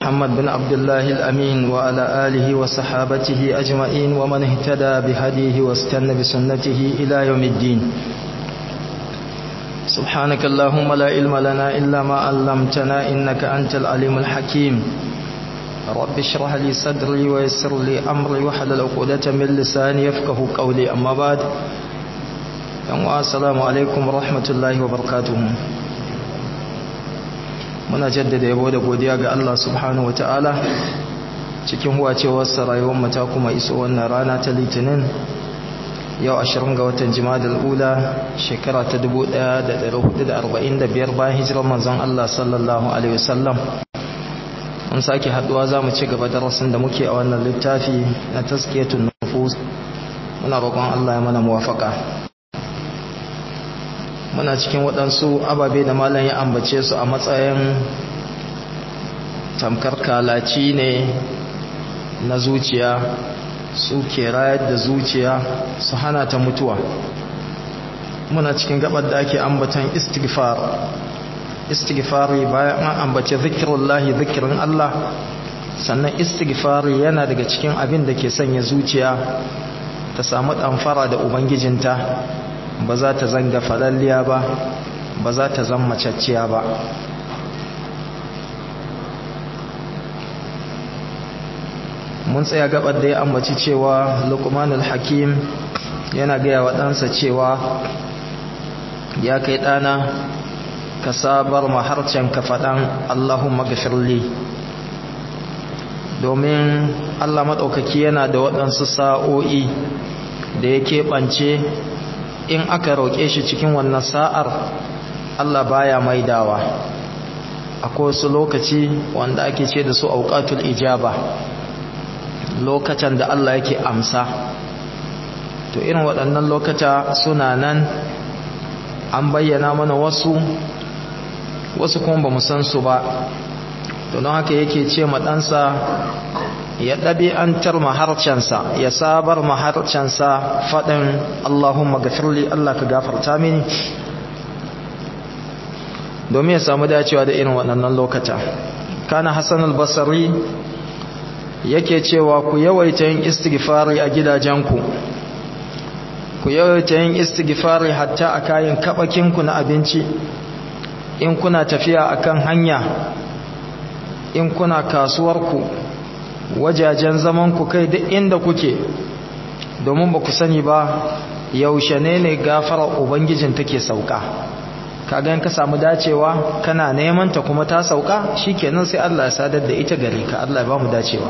محمد بن عبد الله الأمين وعلى آله وصحابته أجمعين ومن اهتدى بهديه واستنى بسنته إلى يوم الدين سبحانك اللهم لا علم لنا إلا ما علمتنا إنك أنت العليم الحكيم رب اشرح لي صدري ويسر لي أمري وحلل عقدة من لساني يفقه قولي أما بعد السلام عليكم ورحمة الله وبركاته muna jaddada yabo da godiya ga Allah subhanahu wataala cikin huwacewarsa rayuwar mu ta kuma iso wannan rana ta litinin yau 20 ga watan jimadal ula shekara ta 1445 bayan hijirar manzon Allah sallallahu alaihi wasallam mun sake haduwa zamu ci gaba darasin da muke a wannan littafi na tazkiyatun nufus muna roƙon Allah ya mana muwafaka muna cikin waɗansu ababe da malam ya ambace su a matsayin tamkar kalaci ne na zuciya su ke rayar da zuciya su hana ta mutuwa muna cikin gabar da ake ambatan istighfar istighfari bayan an ambace zikirullahi zikirin Allah sannan istighfari yana daga cikin abin da ke sanya zuciya ta samu ɗamfara da ubangijinta ba za ta zanga falalliya ba ba za ta zan macacciya ba mun tsaya gabar da ya ambaci cewa lukmanul hakim yana gaya wa ɗansa cewa ya kai ɗana ka sabar maharcen ka faɗan allahumma gafirli domin allah maɗaukaki yana da waɗansu sa'o'i da ya keɓance in aka roƙe shi cikin wannan sa'ar Allah baya maidawa akwai wasu lokaci wanda ake ce da su auqatul ijaba lokacin da Allah yake amsa to irin waɗannan lokata suna nan an bayyana mana wasu wasu kuma ba mu san su ba to don haka yake ce ma ɗansa ya ɗabi'antar maharcansa ya sabar maharcansa faɗin Allahumma gafirli Allah ka gafarta mini domin ya samu dacewa da irin waɗannan lokata kana Hassan al-Basri yake cewa ku yawaita yin istighfari a gidajenku ku yawaita yin istighfari hatta a kayan kabakinku na abinci in kuna tafiya akan hanya in kuna kasuwarku wajajen zaman ku kai duk inda kuke domin ba ku sani ba yaushe ne ne gafarar ubangijin take sauka kaga in ka samu dacewa kana neman ta kuma ta sauka shikenan sai Allah ya sadar da ita gare ka Allah ya ba mu dacewa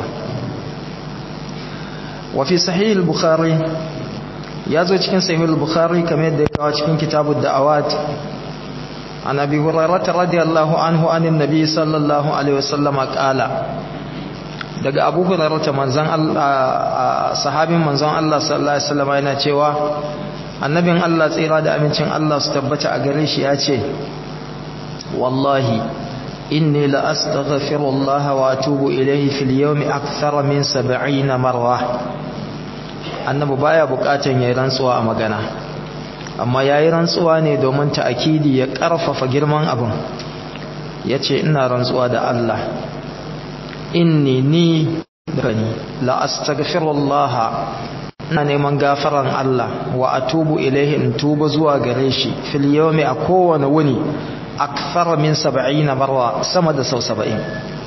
wa fi sahih al-bukhari ya zo cikin sahih al-bukhari kamar yadda ya kawo cikin kitabud da'awat an abi hurairah radiyallahu anhu anin nabi sallallahu alaihi wasallam qala daga abu hurairata manzan Allah sahabin manzan Allah sallallahu alaihi wasallam yana cewa annabin Allah tsira da amincin Allah su tabbata a gare shi ya ce wallahi inni la astaghfirullah wa atubu ilayhi fil yawmi akthara min 70 marra annabi baya bukatan yayin rantsuwa a magana amma yayin rantsuwa ne domin ta'akidi ya karfafa girman abin yace ina rantsuwa da Allah inni ni gani la astaghfirullah ina neman gafaran Allah wa atubu ilaihi in tuba zuwa gare shi fil yawmi a kowane wuni akthar min 70 marwa sama da sau 70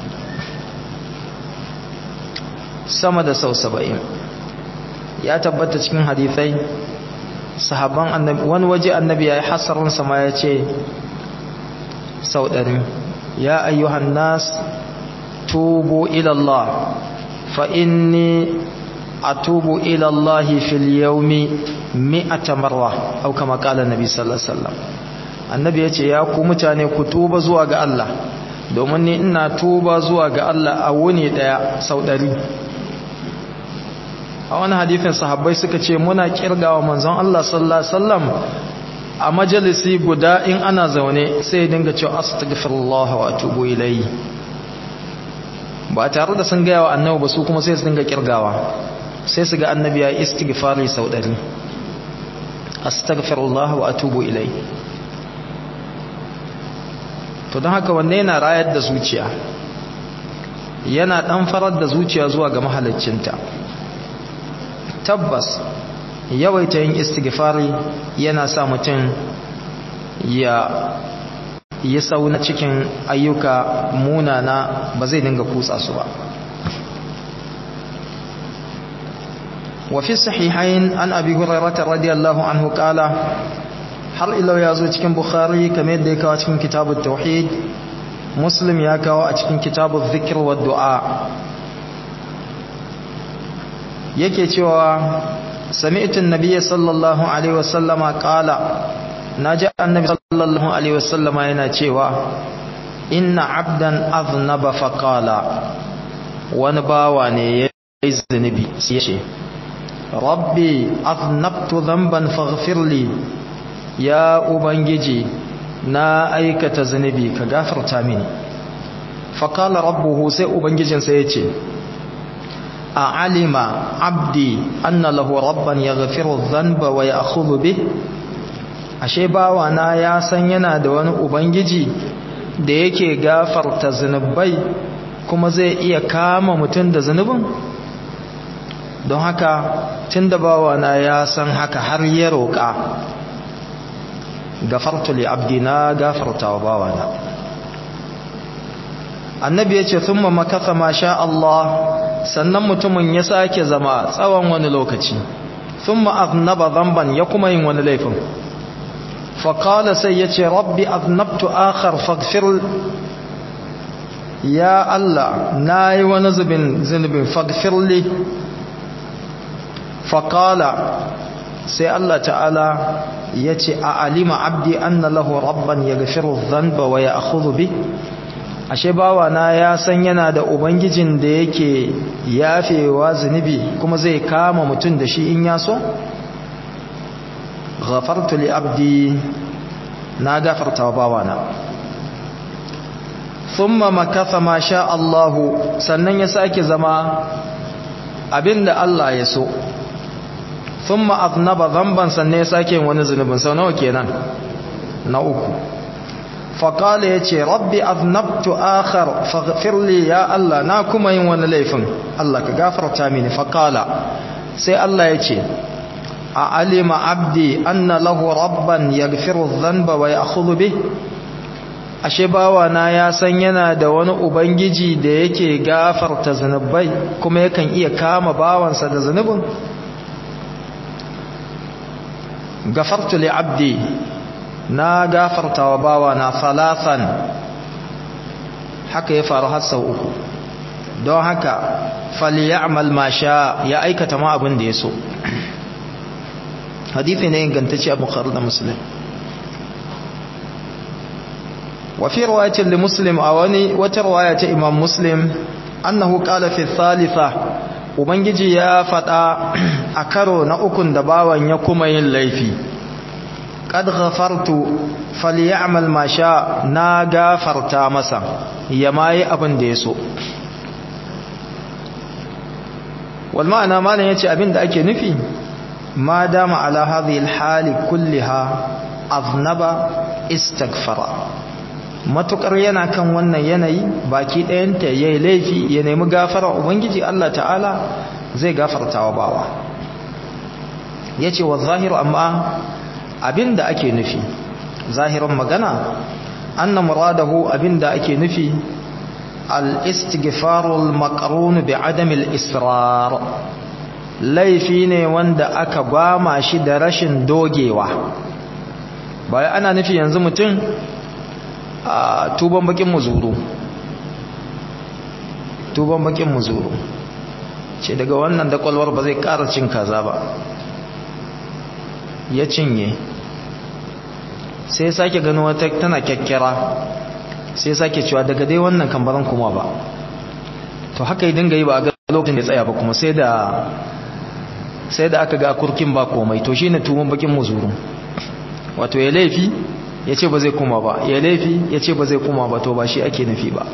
sama da sau 70 ya tabbata cikin hadisai sahabban annabi wani waje annabi yayi hasarin sama ya ce sau 100 ya ayyuhan nas توبوا إلى الله فإني أتوب إلى الله في اليوم مئة مرة أو كما قال النبي صلى الله عليه وسلم annabi ya ce ya ku mutane ku tuba zuwa ga Allah domin ni ina tuba zuwa ga Allah a wuni daya sau ɗari a wani hadifin sahabbai suka ce muna kirgawa manzon Allah sallallahu alaihi wasallam a majalisi guda in ana zaune sai dinga cewa astaghfirullah wa atubu ilayhi ba tare da sun gaya wa annabi ba su kuma sai su dinga kirgawa sai su ga annabi ya istighfari sau ɗari astaghfirullah wa atubu ilai to don haka wanne yana rayar da zuciya yana dan farar da zuciya zuwa ga mahaliccinta tabbas yawaita yin istighfari yana sa mutum ya yi sauna cikin ayyuka munana ba zai dinga kutsa su ba وفي الصحيحين عن أبي هريرة رضي الله عنه قال har ilau ya zo cikin bukhari kamar yadda ya kawo cikin kitabun tauhid muslim ya kawo a cikin kitabun zikir wa du'a yake cewa sami'tun nabiyyi sallallahu alaihi wasallama qala naji annabi sallallahu alaihi wasallama yana cewa inna abdan aznaba fa qala wani bawa ne ya yi zunubi sai ya ce rabbi aznabtu dhanban faghfir li ya ubangiji na aikata zunubi ka gafarta mini faqala rabbuhu sai ubangijinsa yace a alima abdi anna lahu rabban yaghfiru dhanba wa ya'khudhu bih ashe bawa na ya san yana da wani ubangiji da yake gafarta zunubai kuma zai iya kama mutum da zunubin don haka tun da bawana ya san haka har ya roƙa gafartu li abdina gafarta wa bawana annabi ya ce sun makasa ma sha Allah sannan mutumin ya sake zama tsawon wani lokaci sun ma'aznaba zamban ya kuma yin wani laifin faƙala sai ya ce rabbi aznabtu akhar faghfir ya Allah na yi wani zubin zunubin faghfirli faƙala sai Allah ta'ala ya ce a alima abdi anna lahu rabban ya gafiru zanba wa ya akhudhu bi ashe bawa na ya san yana da ubangijin da yake yafewa zunubi kuma zai kama mutum da shi in ya so ghafartu li abdi na gafarta wa bawa na thumma makatha ma sha Allah sannan ya sake zama abinda Allah ya so thumma aznaba dhanban sannan ya sake wani zunubin sau nawa kenan na uku faqala yace rabbi aznabtu akhar faghfir li ya Allah na kuma yin wani laifin Allah ka gafarta mini faqala sai Allah yace a alima abdi anna lahu rabban yaghfiru dhanba wa ya'khudhu bih ashe bawa na ya san yana da wani ubangiji da yake gafarta zanubai kuma yakan iya kama bawansa da zanubin gafartu li abdi na gafarta wa bawa na salatan haka ya faru har sau uku don haka falyamal ma sha ya aikata ma abin da ya so hadithi ne ingantacce a bukhari da muslim وفي رواية لمسلم أواني وترواية إمام مسلم أنه قال في الثالثة ubangiji ya faɗa a karo na ukun da bawan ya kuma yin laifi qad ghafartu falyamal ma sha na gafarta masa ya mai abin da yaso wal ma'ana malan yace abin da ake nufi ma dama ala hadhihi al hali kulliha aznaba istaghfara matukar yana kan wannan yanayi baki ɗayanta ya yi laifi ya nemi gafara ubangiji Allah ta'ala zai gafarta wa bawa ya ce wa zahiru amma abinda ake nufi zahirin magana anna muradahu abinda ake nufi al-istighfarul maqrun bi adamil israr laifi ne wanda aka gwama shi da rashin dogewa bayan ana nufi yanzu mutum a tuban bakin muzuru tuban bakin muzuru ce daga wannan da kwalwar ba zai ƙara cin kaza ba ya cinye sai sake gano wata tana kyakkyara sai sake cewa daga dai wannan kambaran kuma ba to haka yi dinga yi ba a ga lokacin da tsaya ba kuma sai da sai da aka ga kurkin ba komai to shine tuban bakin muzuru wato ya laifi ya ce ba zai kuma ba ya laifi ya ce ba zai kuma ba to ba shi ake nufi ba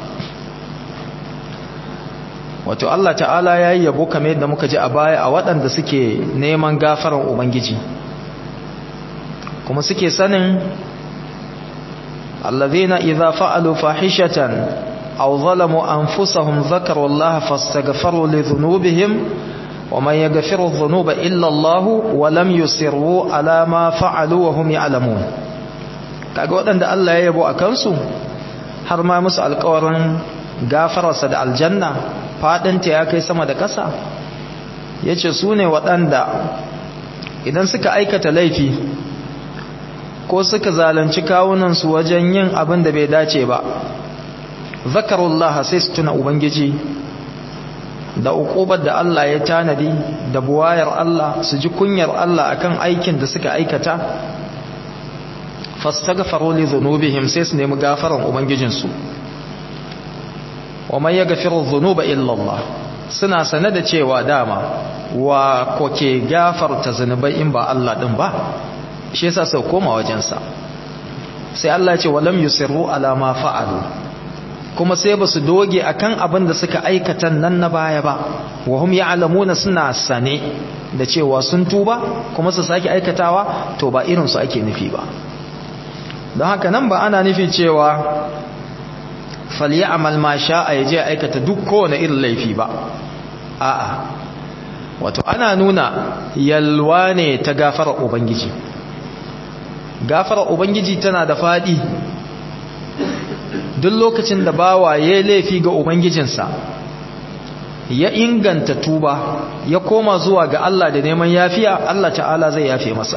wato Allah ta'ala ya yi yabo kamar yadda muka ji a baya a waɗanda suke neman gafarar ubangiji kuma suke sanin allazina idza fa'alu fahishatan aw zalamu anfusahum dhakaru Allah fastaghfiru li dhunubihim wa man yaghfiru dhunuba illa Allah wa lam yusirru ala ma fa'alu wa hum ya'lamun kaga waɗanda Allah ya yabo akan su har ma musu alƙawarin gafararsa da aljanna fadinta ya kai sama da ƙasa yace su ne waɗanda idan suka aikata laifi ko suka zalunci kawunansu wajen yin abin da bai dace ba zakarullaha sai su tuna ubangiji da uqubar da Allah ya tanadi da buwayar Allah su ji kunyar Allah akan aikin da suka aikata fastaghfaru li dhunubihim sai su nemi gafaran ubangijinsu wa man yaghfiru dhunuba illa Allah suna sane da cewa dama wa koke gafarta zunubai in ba Allah din ba shi yasa sau koma wajensa sai Allah ya ce walam yusirru ala ma fa'alu kuma sai basu doge akan abin da suka aikata nan na baya ba wa hum ya'lamuna suna sane da cewa sun tuba kuma su sake aikatawa to ba irin su ake nufi ba don haka nan ba ana nufi cewa falyamal ma sha'a yaje aikata duk kowane irin laifi ba a'a wato ana nuna yalwa ne ta gafara ubangiji gafara ubangiji tana da fadi duk lokacin da bawa ya laifi ga ubangijinsa ya inganta tuba ya koma zuwa ga Allah da neman yafiya Allah ta'ala zai yafe masa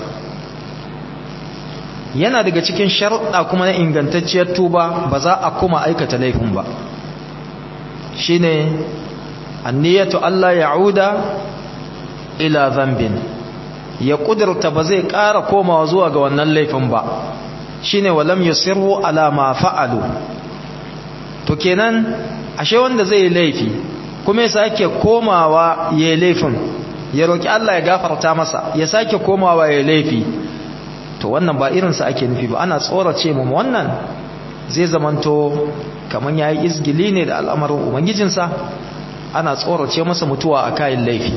yana daga cikin sharuɗa kuma na ingantacciyar tuba ba za a kuma aikata laifin ba shine anniyatu Allah ya'uda ila zambin ya kudurta ba zai ƙara komawa zuwa ga wannan laifin ba shine walam yusirru ala ma fa'alu to kenan ashe wanda zai yi laifi kuma ya sake komawa ya laifin ya roki Allah ya gafarta masa ya sake komawa ya laifi to wannan ba irinsa ake nufi ba ana tsorace mu wannan zai zamanto kaman yayi izgili ne da al'amarin ubangijinsa ana tsorace masa mutuwa a kayan laifi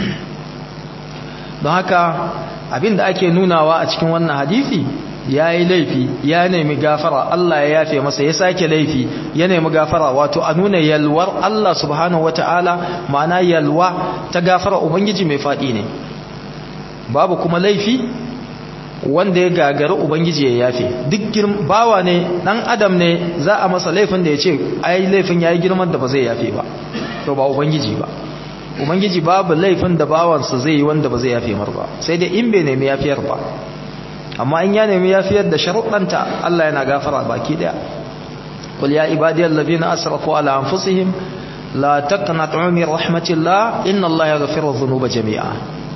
don haka abinda ake nunawa a cikin wannan hadisi ya yi laifi ya nemi gafara Allah ya yafe masa ya sake laifi ya nemi gafara wato a nuna yalwar Allah subhanahu wata'ala ma'ana yalwa ta gafara ubangiji mai faɗi ne babu kuma laifi wanda ya gagari ubangiji ya yafe duk bawa ne dan adam ne za a masa laifin da ya ce ai laifin ya yi girman da ba zai yafe ba to ba ubangiji ba ubangiji babu laifin da bawansa zai yi wanda ba zai yafe mar ba sai dai in bai nemi yafiyar ba amma in ya nemi yafiyar da sharuɗanta Allah yana gafara baki daya qul ya ibadiyal ladina asrafu ala anfusihim la taqnatu min rahmatillah inna allaha yaghfiru dhunuba jami'a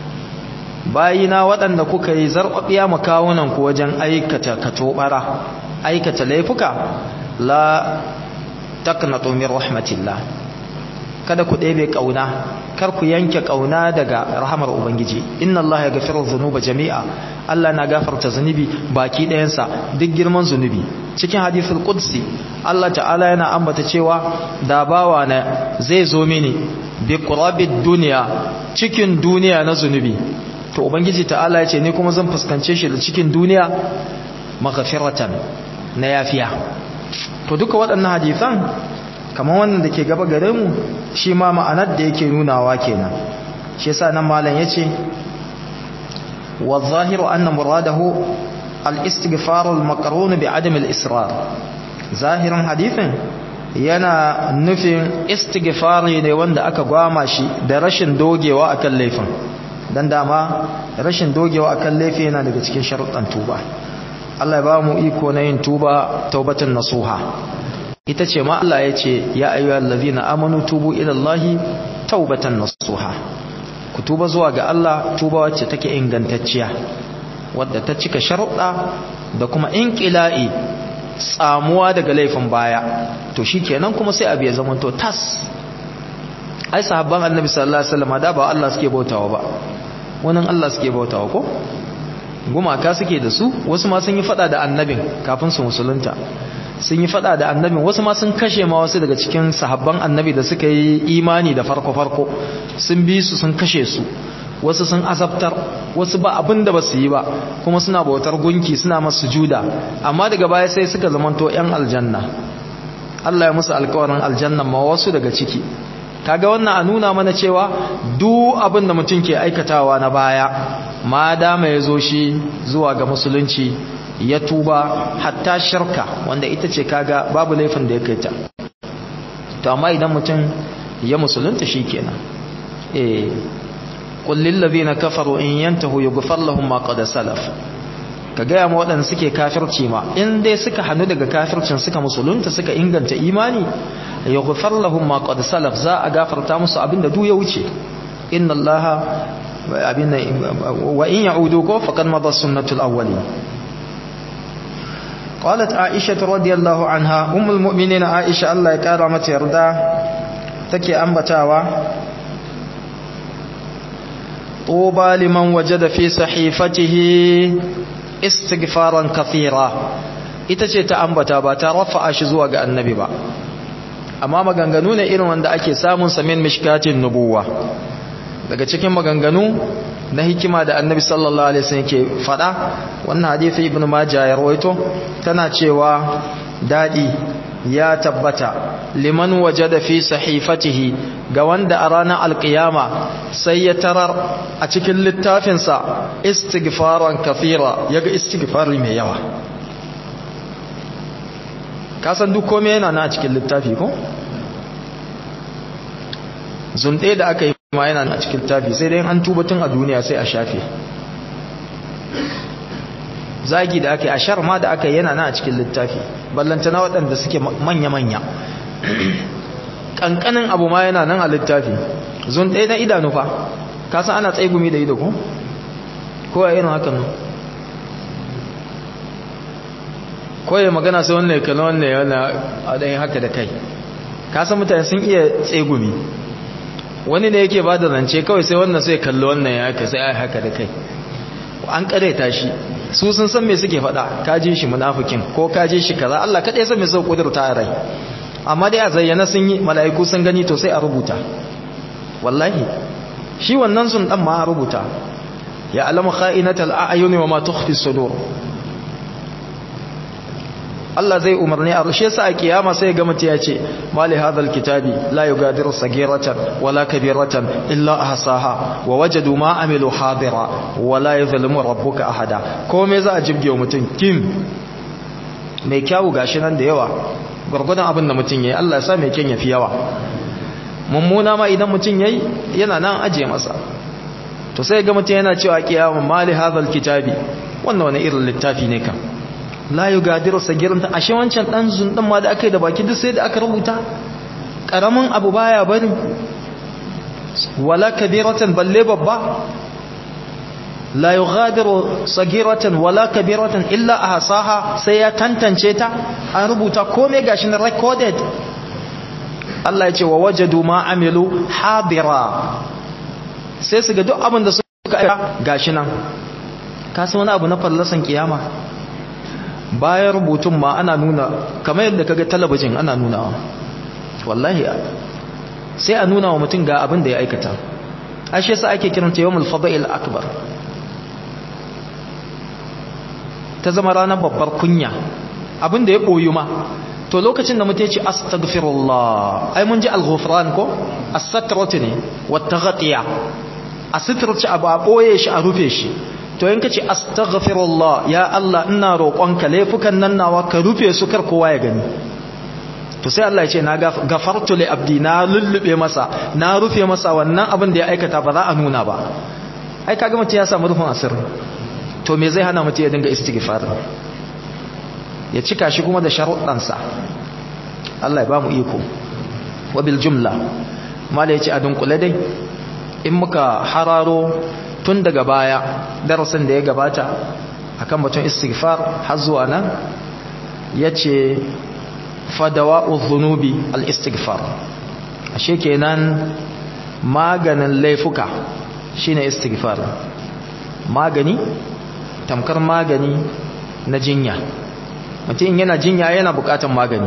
bayina waɗanda kuka yi zarɓaɓiya makawunan ku wajen aikata katobara aikata laifuka la taqnatu min rahmatillah kada ku ɗebe ƙauna kar ku yanke ƙauna daga rahamar ubangiji inna allaha yaghfiru dhunuba jami'a Allah na gafarta zunubi baki ɗayansa duk girman zunubi cikin hadithul qudsi Allah ta'ala yana ambata cewa da bawa na zai zo mini bi qurabid dunya cikin duniya na zunubi to ubangiji ta'ala ya ce ni kuma zan fuskance shi da cikin duniya maghfiratan na yafiya to duka waɗannan hadisan kamar wannan da ke gaba gare mu shi ma ma'anar da yake nunawa kenan shi yasa nan malam yace wa zahiru anna muradahu al-istighfar al-maqrun bi adam al-israr zahirin hadithin yana nufin istighfari ne wanda aka gwama shi da rashin dogewa akan laifin dan dama rashin dogewa akan laifi yana daga cikin sharuɗan tuba Allah ya ba mu iko na yin tuba taubatan nasuha ita ce ma Allah ya ce ya ayyuhal ladina amanu tubu ila Allahi taubatan nasuha ku tuba zuwa ga Allah tuba wacce take ingantacciya wadda ta cika sharuɗa da kuma inqila'i tsamuwa daga laifin baya to shikenan kuma sai abu ya zamanto tas ai sahabban annabi sallallahu alaihi wasallam da ba Allah suke bautawa ba wannan Allah suke bautawa ko gumaka suke da su wasu ma sun yi fada da annabin kafin su musulunta sun yi fada da annabin wasu ma sun kashe ma wasu daga cikin sahabban annabi da suka yi imani da farko-farko sun bi su sun kashe su wasu sun azabtar wasu ba abin da ba su yi ba kuma suna bautar gunki suna masu juda amma daga baya sai suka zamanto 'yan aljanna Allah ya musu alƙawarin aljanna ma wasu daga ciki kaga wannan a nuna mana cewa duk abin da mutum ke aikatawa na baya ma dama ya zo shi zuwa ga musulunci ya tuba hatta shirka wanda ita ce kaga babu laifin da ya kai ta to amma idan mutum ya musulunta shikenan eh qul lil ladina kafaru in yantahu yughfar lahum ma qad salaf ka gaya ma waɗanda suke kafirci ma in dai suka hannu daga kafircin suka musulunta suka inganta imani yughfar lahum ma qad salaf za a gafarta musu abinda duk ya wuce inna allaha abinda wa in ya'udu ko faqad madha sunnatul awwalin قالت عائشة رضي الله عنها أم المؤمنين عائشة الله يكرمت يرضى تكي أنبتاوا طوبى لمن وجد في صحيفته استغفارا كثيرا ita ce ta ambata ba ta rafa'a shi zuwa ga annabi ba amma maganganu ne irin wanda ake samun samin mishkatin nubuwa daga cikin maganganu na hikima da annabi sallallahu alaihi wasallam ke fada wannan hadisi ibnu majah ya rawaito tana cewa dadi ya tabbata liman wajada fi sahifatihi ga wanda a ranar alkiyama sai ya tarar a cikin littafinsa istighfaran kafira yaga istighfari mai yawa kasan duk kome yana na a cikin littafi ko zunɗe da aka yi ma yana a cikin littafi sai dai an tuba tun a duniya sai a shafe zagi da aka yi a shar ma da aka yi yana na a cikin littafi ballantana waɗanda suke manya-manya ƙanƙanin abu ma yana nan a littafi zun ɗaya na idanu fa kasan ana tsaigumi da ido ko? ko a irin hakan nan ko ya magana sai wannan ya kalli wannan ya wani a ɗayin haka da kai kasan mutane sun iya tsaigumi wani ne yake ba da zance kawai sai wannan sai kalli wannan ya haka sai a haka da kai an ƙareta shi su sun san me suke faɗa kaje shi munafikin ko kaje shi kaza Allah kaɗai san me sau kudurta a rai amma dai a zayyana sun yi mala'iku sun gani to sai a rubuta wallahi shi wannan sun dan ma a rubuta ya alamu kha'inatal a'yuni wa ma tukhfi sudur Allah zai umarni a rushe sa a kiyama sai ga mutum ya ce mali hadhal kitabi la yugadiru sagiratan wala kabiratan illa ahsaha wa wajadu ma amilu hadira wala yuzlimu rabbuka ahada komai za a jibge mutum kim mai kyawu gashi nan da yawa gurgudan abin da mutum yayi Allah ya sa mai kyan yafi yawa mummuna ma idan mutum yayi yana nan aje masa to sai ga mutum yana cewa kiyama mali hadhal kitabi wannan wani irin littafi ne kan la yugadiru sagiranta ashe wancan dan zundan ma da aka yi da baki duk sai da aka rubuta karamin abu baya bari wala kabiratan balle babba la yughadiru sagiratan wala kabiratan illa ahsaha sai ya tantance ta an rubuta komai gashi na recorded Allah ya ce wa wajadu ma amilu hadira sai su ga duk abin da suka aika gashi nan ka san wani abu na fallasan kiyama bayan rubutun ma ana nuna kamar yadda kaga talabijin ana nunawa wallahi sai a nuna wa mutum ga abin da ya aikata ashe sa ake kiranta yawmul fada'il akbar ta zama ranar babbar kunya abin da ya boyu ma to lokacin da mutum ya ce astaghfirullah ai mun ji al-ghufran ko as-satratu ne wat taghtiya a sitirce abu a boye shi a rufe shi to in kace astaghfirullah ya Allah ina roƙonka laifukan nan nawa ka rufe su kar kowa ya gani to sai Allah ya ce na gafartu li abdi na lullube masa na rufe masa wannan abin da ya aikata ba za a nuna ba ai kaga mutum ya samu rufin asiri to me zai hana mutum ya dinga istighfar ya cika shi kuma da sharuɗansa Allah ya ba mu iko wa bil jumla mala yace a dunkule dai in muka hararo tun daga baya darasin da ya gabata akan batun istighfar har zuwa nan yace fadawa'u dhunubi al-istighfar ashe kenan maganin laifuka shine istighfar magani tamkar magani na jinya mutum yana jinya yana bukatan magani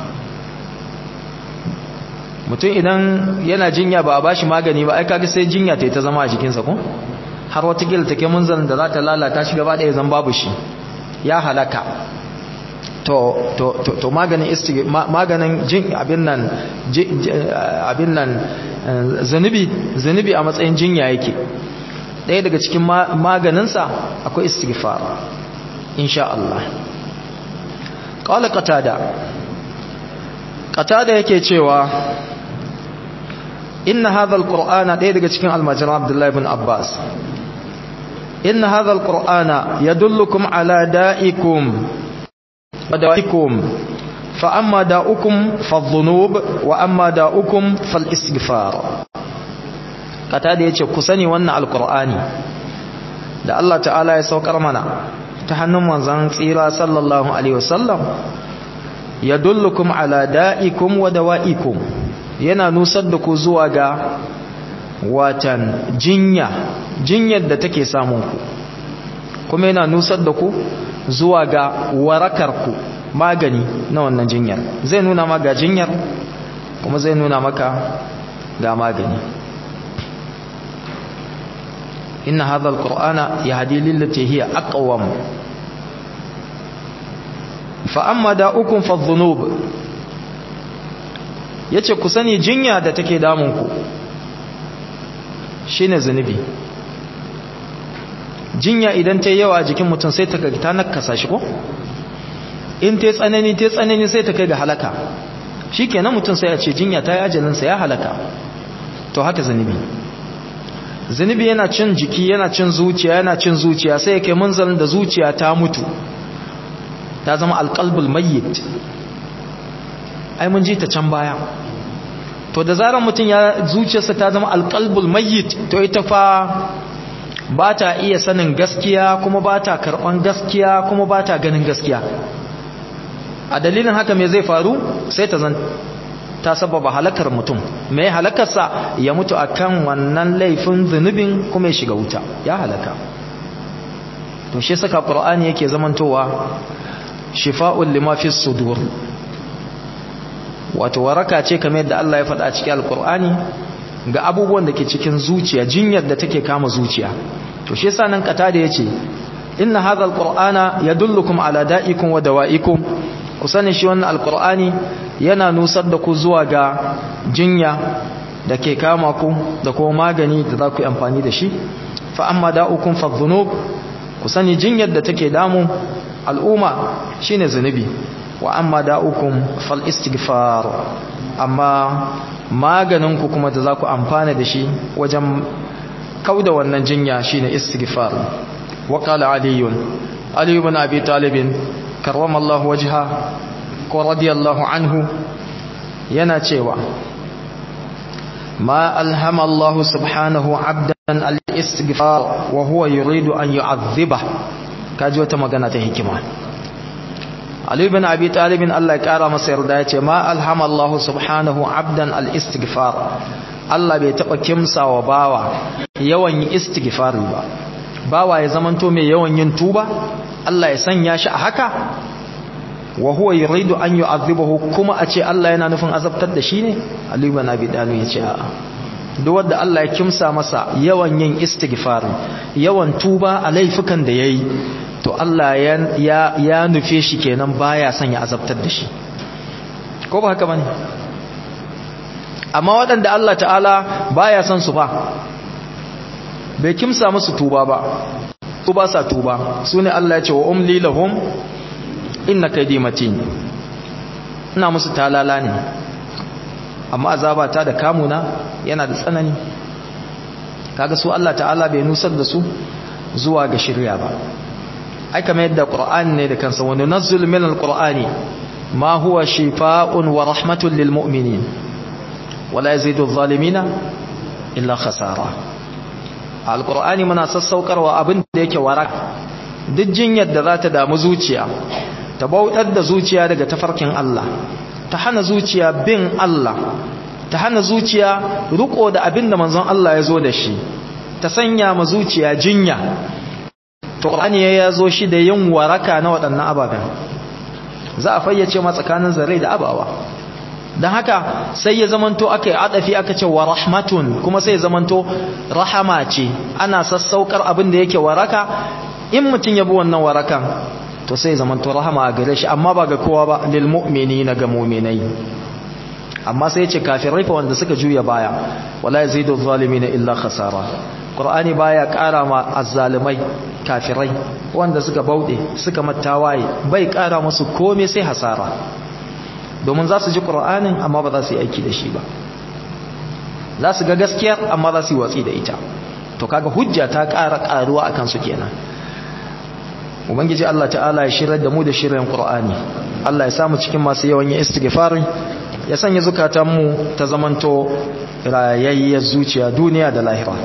mutum idan yana jinya ba a bashi magani ba ai kaga sai jinya ta ta zama a jikinsa ko har watakila take munzalin da za ta lalata shi gaba ɗaya zan babu shi ya halaka to to to, to maganin istig maganin jin abin nan abin nan zanubi zanubi a matsayin jinya yake ɗaya daga cikin maganinsa akwai istighfar insha Allah qala qatada qatada yake cewa inna hadha alqur'ana ɗaya daga cikin almajira abdullahi ibn abbas inna hadha alqur'ana yadullukum ala da'ikum wa da'ikum fa amma da'ukum fadh-dhunub wa amma da'ukum fal-istighfar kata da yace ku sani wannan alqur'ani da Allah ta'ala ya saukar mana ta hannun manzon tsira sallallahu alaihi wasallam yadullukum ala da'ikum wa dawa'ikum yana nusar da ku zuwa ga watan jinya jinyar da take samun ku kuma yana nusar da ku zuwa ga warakar ku magani na wannan jinyar zai nuna maka jinyar kuma zai nuna maka ga magani inna hadha alqur'ana yahdi lillati hiya aqwam fa amma da'ukum fadh-dhunub yace ku sani jinya da take damun ku shine zunubi jinya idan ta yawa a jikin mutum sai ta ta nakasa shi ko in ta tsanani ta tsanani sai ta kai ga halaka shikenan mutum sai ya ce jinya ta yi ajalin sa ya halaka to haka zunubi zunubi yana cin jiki yana cin zuciya yana cin zuciya sai ya kai munzalin da zuciya ta mutu ta zama alqalbul mayyit ai mun ji ta can baya to da zarar mutum ya zuciyarsa ta zama alqalbul mayyit to ita fa ba ta iya sanin gaskiya kuma ba ta karɓan gaskiya kuma ba ta ganin gaskiya a dalilin haka me zai faru sai ta zan ta sababa halakar mutum mai halakarsa ya mutu akan wannan laifin zunubin kuma ya shiga wuta ya halaka to shi saka qur'ani yake zamantowa shifa'un lima fi sudur wato waraka ce kamar yadda Allah ya faɗa a cikin alqur'ani ga abubuwan da ke cikin zuciya jinyar da take kama zuciya to shi yasa nan kata da yace inna hadha alqur'ana yadullukum ala da'ikum wa dawa'ikum ku sani shi wannan alqur'ani yana nusar da ku zuwa ga jinya da ke kama ku da kuma magani da za ku yi amfani da shi fa amma da'ukum fa dhunub ku sani jinyar da take damu al'umma shine zunubi wa amma da'ukum fal istighfar amma maganinku kuma da za ku amfana da shi wajen kauda wannan jinya shine istighfar wa qala aliyun ali ibn abi talib karramallahu wajha ko radiyallahu anhu yana cewa ma alhama Allah subhanahu abdan al-istighfar wa huwa yuridu an yu'adhiba kaji wata magana ta hikima Ali bin Abi Talib Allah ya kara masa yarda yace ma alhama Allah subhanahu abdan al-istighfar Allah bai taba kimsawa bawa yawan yin istighfar ba bawa ya zamanto mai yawan yin tuba Allah ya sanya shi a haka wa huwa yuridu an yu'adhibahu kuma a ce Allah yana nufin azabtar da shi ne Ali bin Abi Talib yace a'a duk wanda Allah ya kimsa masa yawan yin istighfar yawan tuba a laifukan da yayi to Allah ya ya nufe shi kenan baya son ya azabtar da shi ko ba haka bane amma waɗanda Allah ta'ala baya son su ba bai kimsa musu tuba ba su ba sa tuba su ne Allah ya ce wa umli lahum inna kaydi matin ina musu talala ne amma azaba ta da kamuna yana da tsanani kaga su Allah ta'ala bai nusar da su zuwa ga shirya ba ai kamar yadda qur'ani ne da kansa wa nunazzil min alqur'ani ma huwa shifaa'un wa rahmatun lil mu'minin wala yazidu adh-dhalimina illa khasara alqur'ani muna sassaukarwa abin da yake waraka duk jinyar da za ta damu zuciya ta bautar da zuciya daga tafarkin Allah ta hana zuciya bin Allah ta hana zuciya riko da abin da manzon Allah ya zo da shi ta sanya ma zuciya jinya to Qur'ani ya zo shi da yin waraka na waɗannan ababen za a fayyace ma tsakanin zarai da abawa dan haka sai ya zamanto aka yi adafi aka ce wa rahmatun kuma sai ya zamanto rahama ce ana sassaukar abin da yake waraka in mutum ya bi wannan warakan to sai zaman to rahama a gare shi amma ba ga kowa ba lil mu'minina ga mu'minai amma sai ce kafirai fa wanda suka juya baya wala yazidu zalimin illa khasara qur'ani baya kara ma azzalimai kafirai wanda suka baude suka mattawaye bai kara musu komai sai hasara domin za su ji qur'anin amma ba za su yi aiki da shi ba za su ga gaskiyar amma za su yi watsi da ita to kaga hujja ta kara karuwa akan su kenan ubangiji Allah ta'ala ya shirar da mu da shirin qur'ani Allah ya samu cikin masu yawan yin istighfari ya sanya zukatanmu ta zamanto rayayyar zuciya duniya da lahira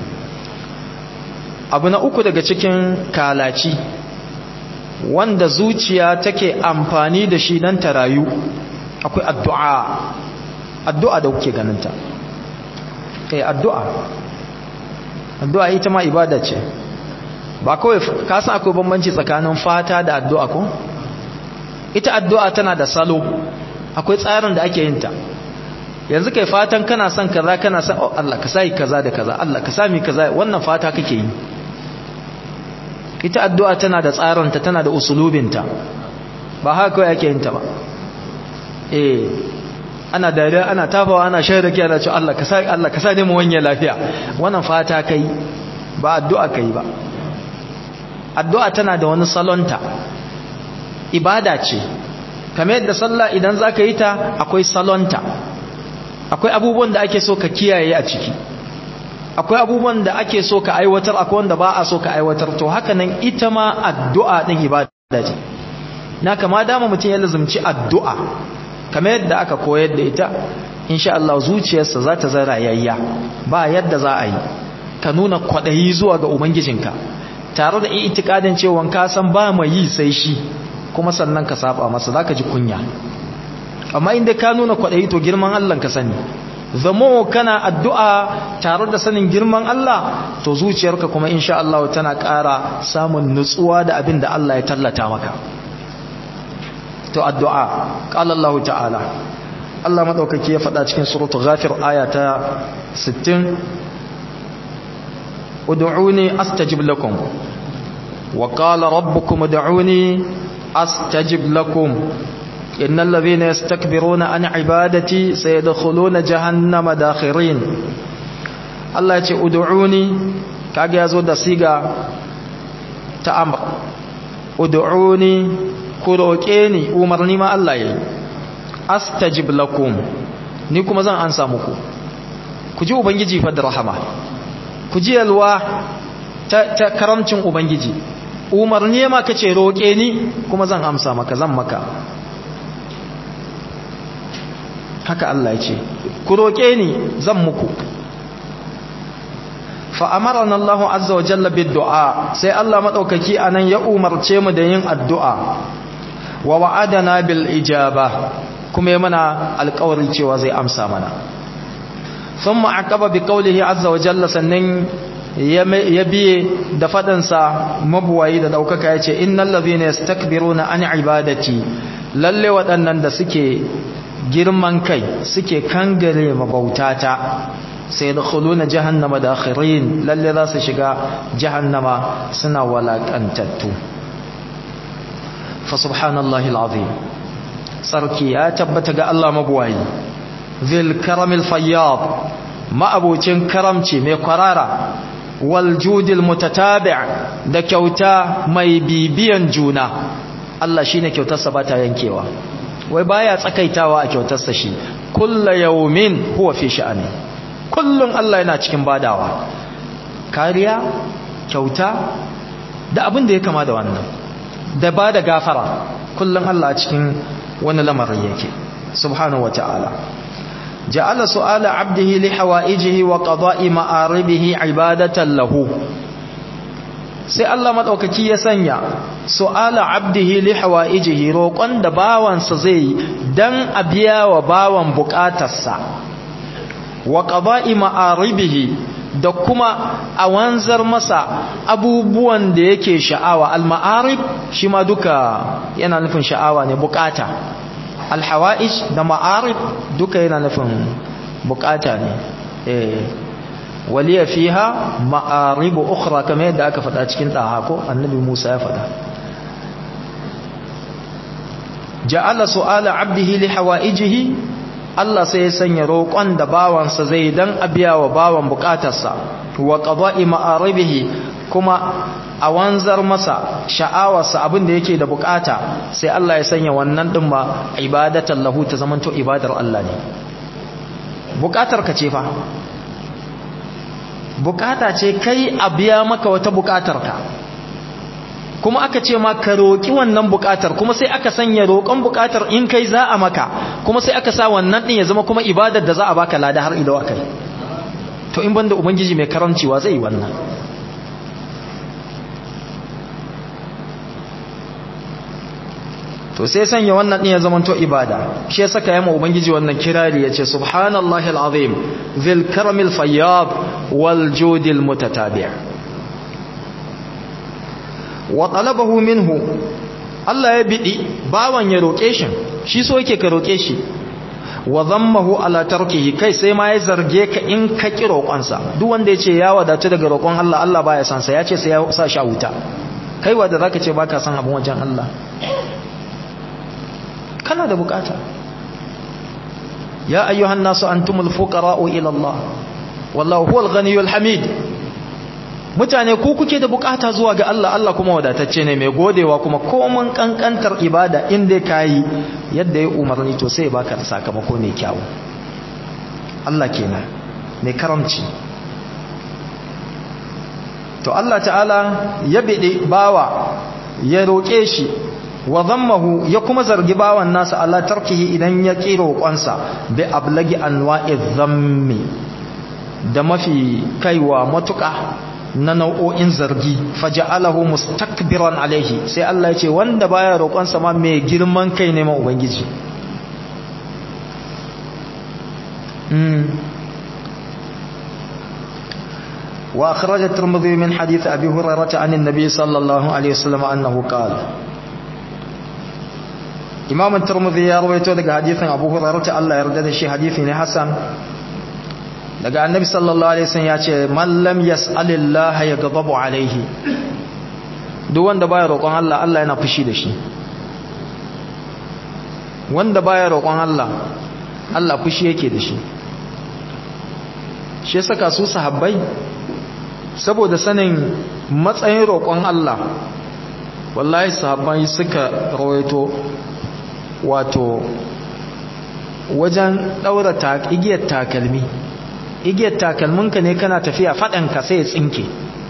abu na uku daga cikin kalaci wanda zuciya take amfani da shi don ta rayu akwai addu'a addu'a da kuke ganinta eh addu'a addu'a ita ma ibada ce ba kawai ka san akwai bambanci tsakanin fata da addu'a ko ita addu'a tana da salo akwai tsarin da ake yin ta yanzu kai fatan kana son kaza kana son oh Allah ka sai kaza da kaza Allah ka sami kaza wannan fata kake yi ita addu'a tana da tsarin ta tana da usulubin ta ba haka kawai ake yin ta ba eh ana dariya ana tafawa ana shaida ki ana cewa Allah ka sai Allah ka sai mu wanye lafiya wannan fata kai ba addu'a kai ba addu'a tana da wani salonta ibada ce kamar yadda sallah idan za ka yi ta akwai salonta akwai abubuwan da ake so ka kiyaye a ciki akwai abubuwan da ake so ka aiwatar akwai wanda ba a so ka aiwatar to haka nan ita ma addu'a ɗin ibada ce na kama dama mutum ya lazumci addu'a kamar yadda aka koyar da ita insha Allah zuciyarsa za ta zara yayya ba yadda za a yi ka nuna kwaɗayi zuwa ga ubangijinka tare da itikadin cewa ka san ba mai yi sai shi kuma sannan ka saba masa zaka ji kunya amma inda ka nuna kwaɗayi to girman Allah ka sani zamo kana addu'a tare da sanin girman Allah to zuciyarka kuma insha Allah tana ƙara samun nutsuwa da abin da Allah ya tallata maka to addu'a qala Allah ta'ala Allah madaukaki ya faɗa cikin suratul ghafir aya ta 60 ud'uni astajib lakum wa qala rabbukum ud'uni astajib lakum innal ladhina yastakbiruna an ibadati sayadkhuluna jahannama dakhirin Allah ya ce ud'uni kage yazo da siga ta amr ud'uni ku roke ni umarni ma Allah yayi astajib lakum ni kuma zan ansa muku ku ji ubangiji fa da rahama ku ji yalwa ta, ta karamcin ubangiji umarni ma kace roke ni kuma zan amsa maka zan maka haka Allah ya ce ku roke ni zan muku fa amarana Allah azza wa jalla bid du'a sai Allah madaukaki anan ya umarce mu da yin addu'a wa wa'adana bil ijaba kuma ya mana alƙawarin cewa zai amsa mana thumma aqaba bi qawlihi azza wa jalla sannan ya biye da fadansa mabuwayi da daukaka yace innal ladhina yastakbiruna an ibadati lalle waɗannan da suke girman kai suke kangare mabautata sai da khuluna jahannama dakhirin lalle za su shiga jahannama suna walakantattu fa subhanallahi alazim sarki ya tabbata ga Allah mabuwayi zil karamil fayyad ma'abucin karamci mai kwarara wal judil mutatabi' da kyauta mai bibiyan juna Allah shine kyautarsa ba ta yankewa wai baya tsakaitawa a kyautarsa shi kullu yawmin huwa fi sha'ani kullun Allah yana cikin badawa kariya kyauta da abin da ya kama da wannan da ba da gafara kullun Allah a cikin wani lamarin yake subhanahu wata'ala ja'ala su'ala 'abdihi li hawaijihi wa qada'i ma'aribihi 'ibadatan lahu sai Allah madaukaki ya sanya su'ala 'abdihi li hawaijihi roƙon da bawansa zai dan a biya wa bawan buƙatarsa wa qada'i ma'aribihi da kuma a wanzar masa abubuwan da yake sha'awa al-ma'arib shi ma duka yana nufin sha'awa ne bukata al-hawa'ij da ma'arib duka yana nufin bukata ne eh waliya fiha ma'arib ukhra kamar yadda aka faɗa cikin daha ko annabi Musa ya faɗa ja'ala su'ala 'abdihi li hawaijihi Allah sai ya sanya roƙon da bawansa zai dan abiya wa bawan bukatarsa wa qada'i ma'aribihi kuma a wanzar masa sha'awarsa abin da yake da bukata sai Allah ya sanya wannan din ma ibadatan lahu ta zamanto ibadar Allah ne bukatar ka ce fa bukata ce kai a biya maka wata bukatar ka kuma aka ce ma ka roƙi wannan bukatar kuma sai aka sanya roƙon bukatar in kai za a maka kuma sai aka sa wannan din ya zama kuma ibadar da za a baka lada har ido akai to in banda ubangiji mai karamciwa zai yi wannan to sai sanya wannan din ya zamanto ibada shi ya saka yamma ubangiji wannan kirari yace subhanallahi alazim zil karamil fayyad wal judil mutatabi' wa talabahu minhu Allah ya bidi bawan ya roke shi shi so yake ka roke shi wa zammahu ala tarkihi kai sai ma ya zarge ka in ka ki roƙonsa duk wanda yace ya wadatu daga roƙon Allah Allah baya san sa yace sai ya sa shi a wuta kai wanda zaka ce baka san abun wajen Allah kana da bukata ya ayyuhan nasu antumul fuqara'u ila Allah wallahu huwal ghaniyyul hamid mutane ku kuke da bukata zuwa ga Allah Allah kuma wadatacce ne mai godewa kuma komai kankantar ibada inda kai yadda ya umarni to sai baka da sakamako mai kyau Allah kenan mai karamci to Allah ta'ala ya bide bawa ya roke shi wa zammahu ya kuma zargi bawan nasa Allah tarkihi idan ya kiro kwansa bi ablagi anwa'i dhammi da mafi kaiwa matuka na nau'o'in zargi faja'alahu mustakbiran alaihi sai Allah ya ce wanda baya roƙon sa ma mai girman kai ne ma ubangiji wa akhraj at-tirmidhi min hadith abi hurairah an an-nabi sallallahu alaihi wasallam annahu qala imam at-tirmidhi ya rawaito daga hadithin abu hurairah Allah ya yarda da shi hadithi ne hasan daga annabi sallallahu alaihi wasallam ya ce man lam yas'alillah yaghdabu alaihi duk wanda baya roƙon Allah Allah yana fushi da shi wanda baya roƙon Allah Allah fushi yake da shi shi saka su sahabbai saboda sanin matsayin roƙon Allah wallahi sahabbai suka rawaito wato wajen daura igiyar takalmi igiyar takalminka ne kana tafiya faɗanka sai ya tsinke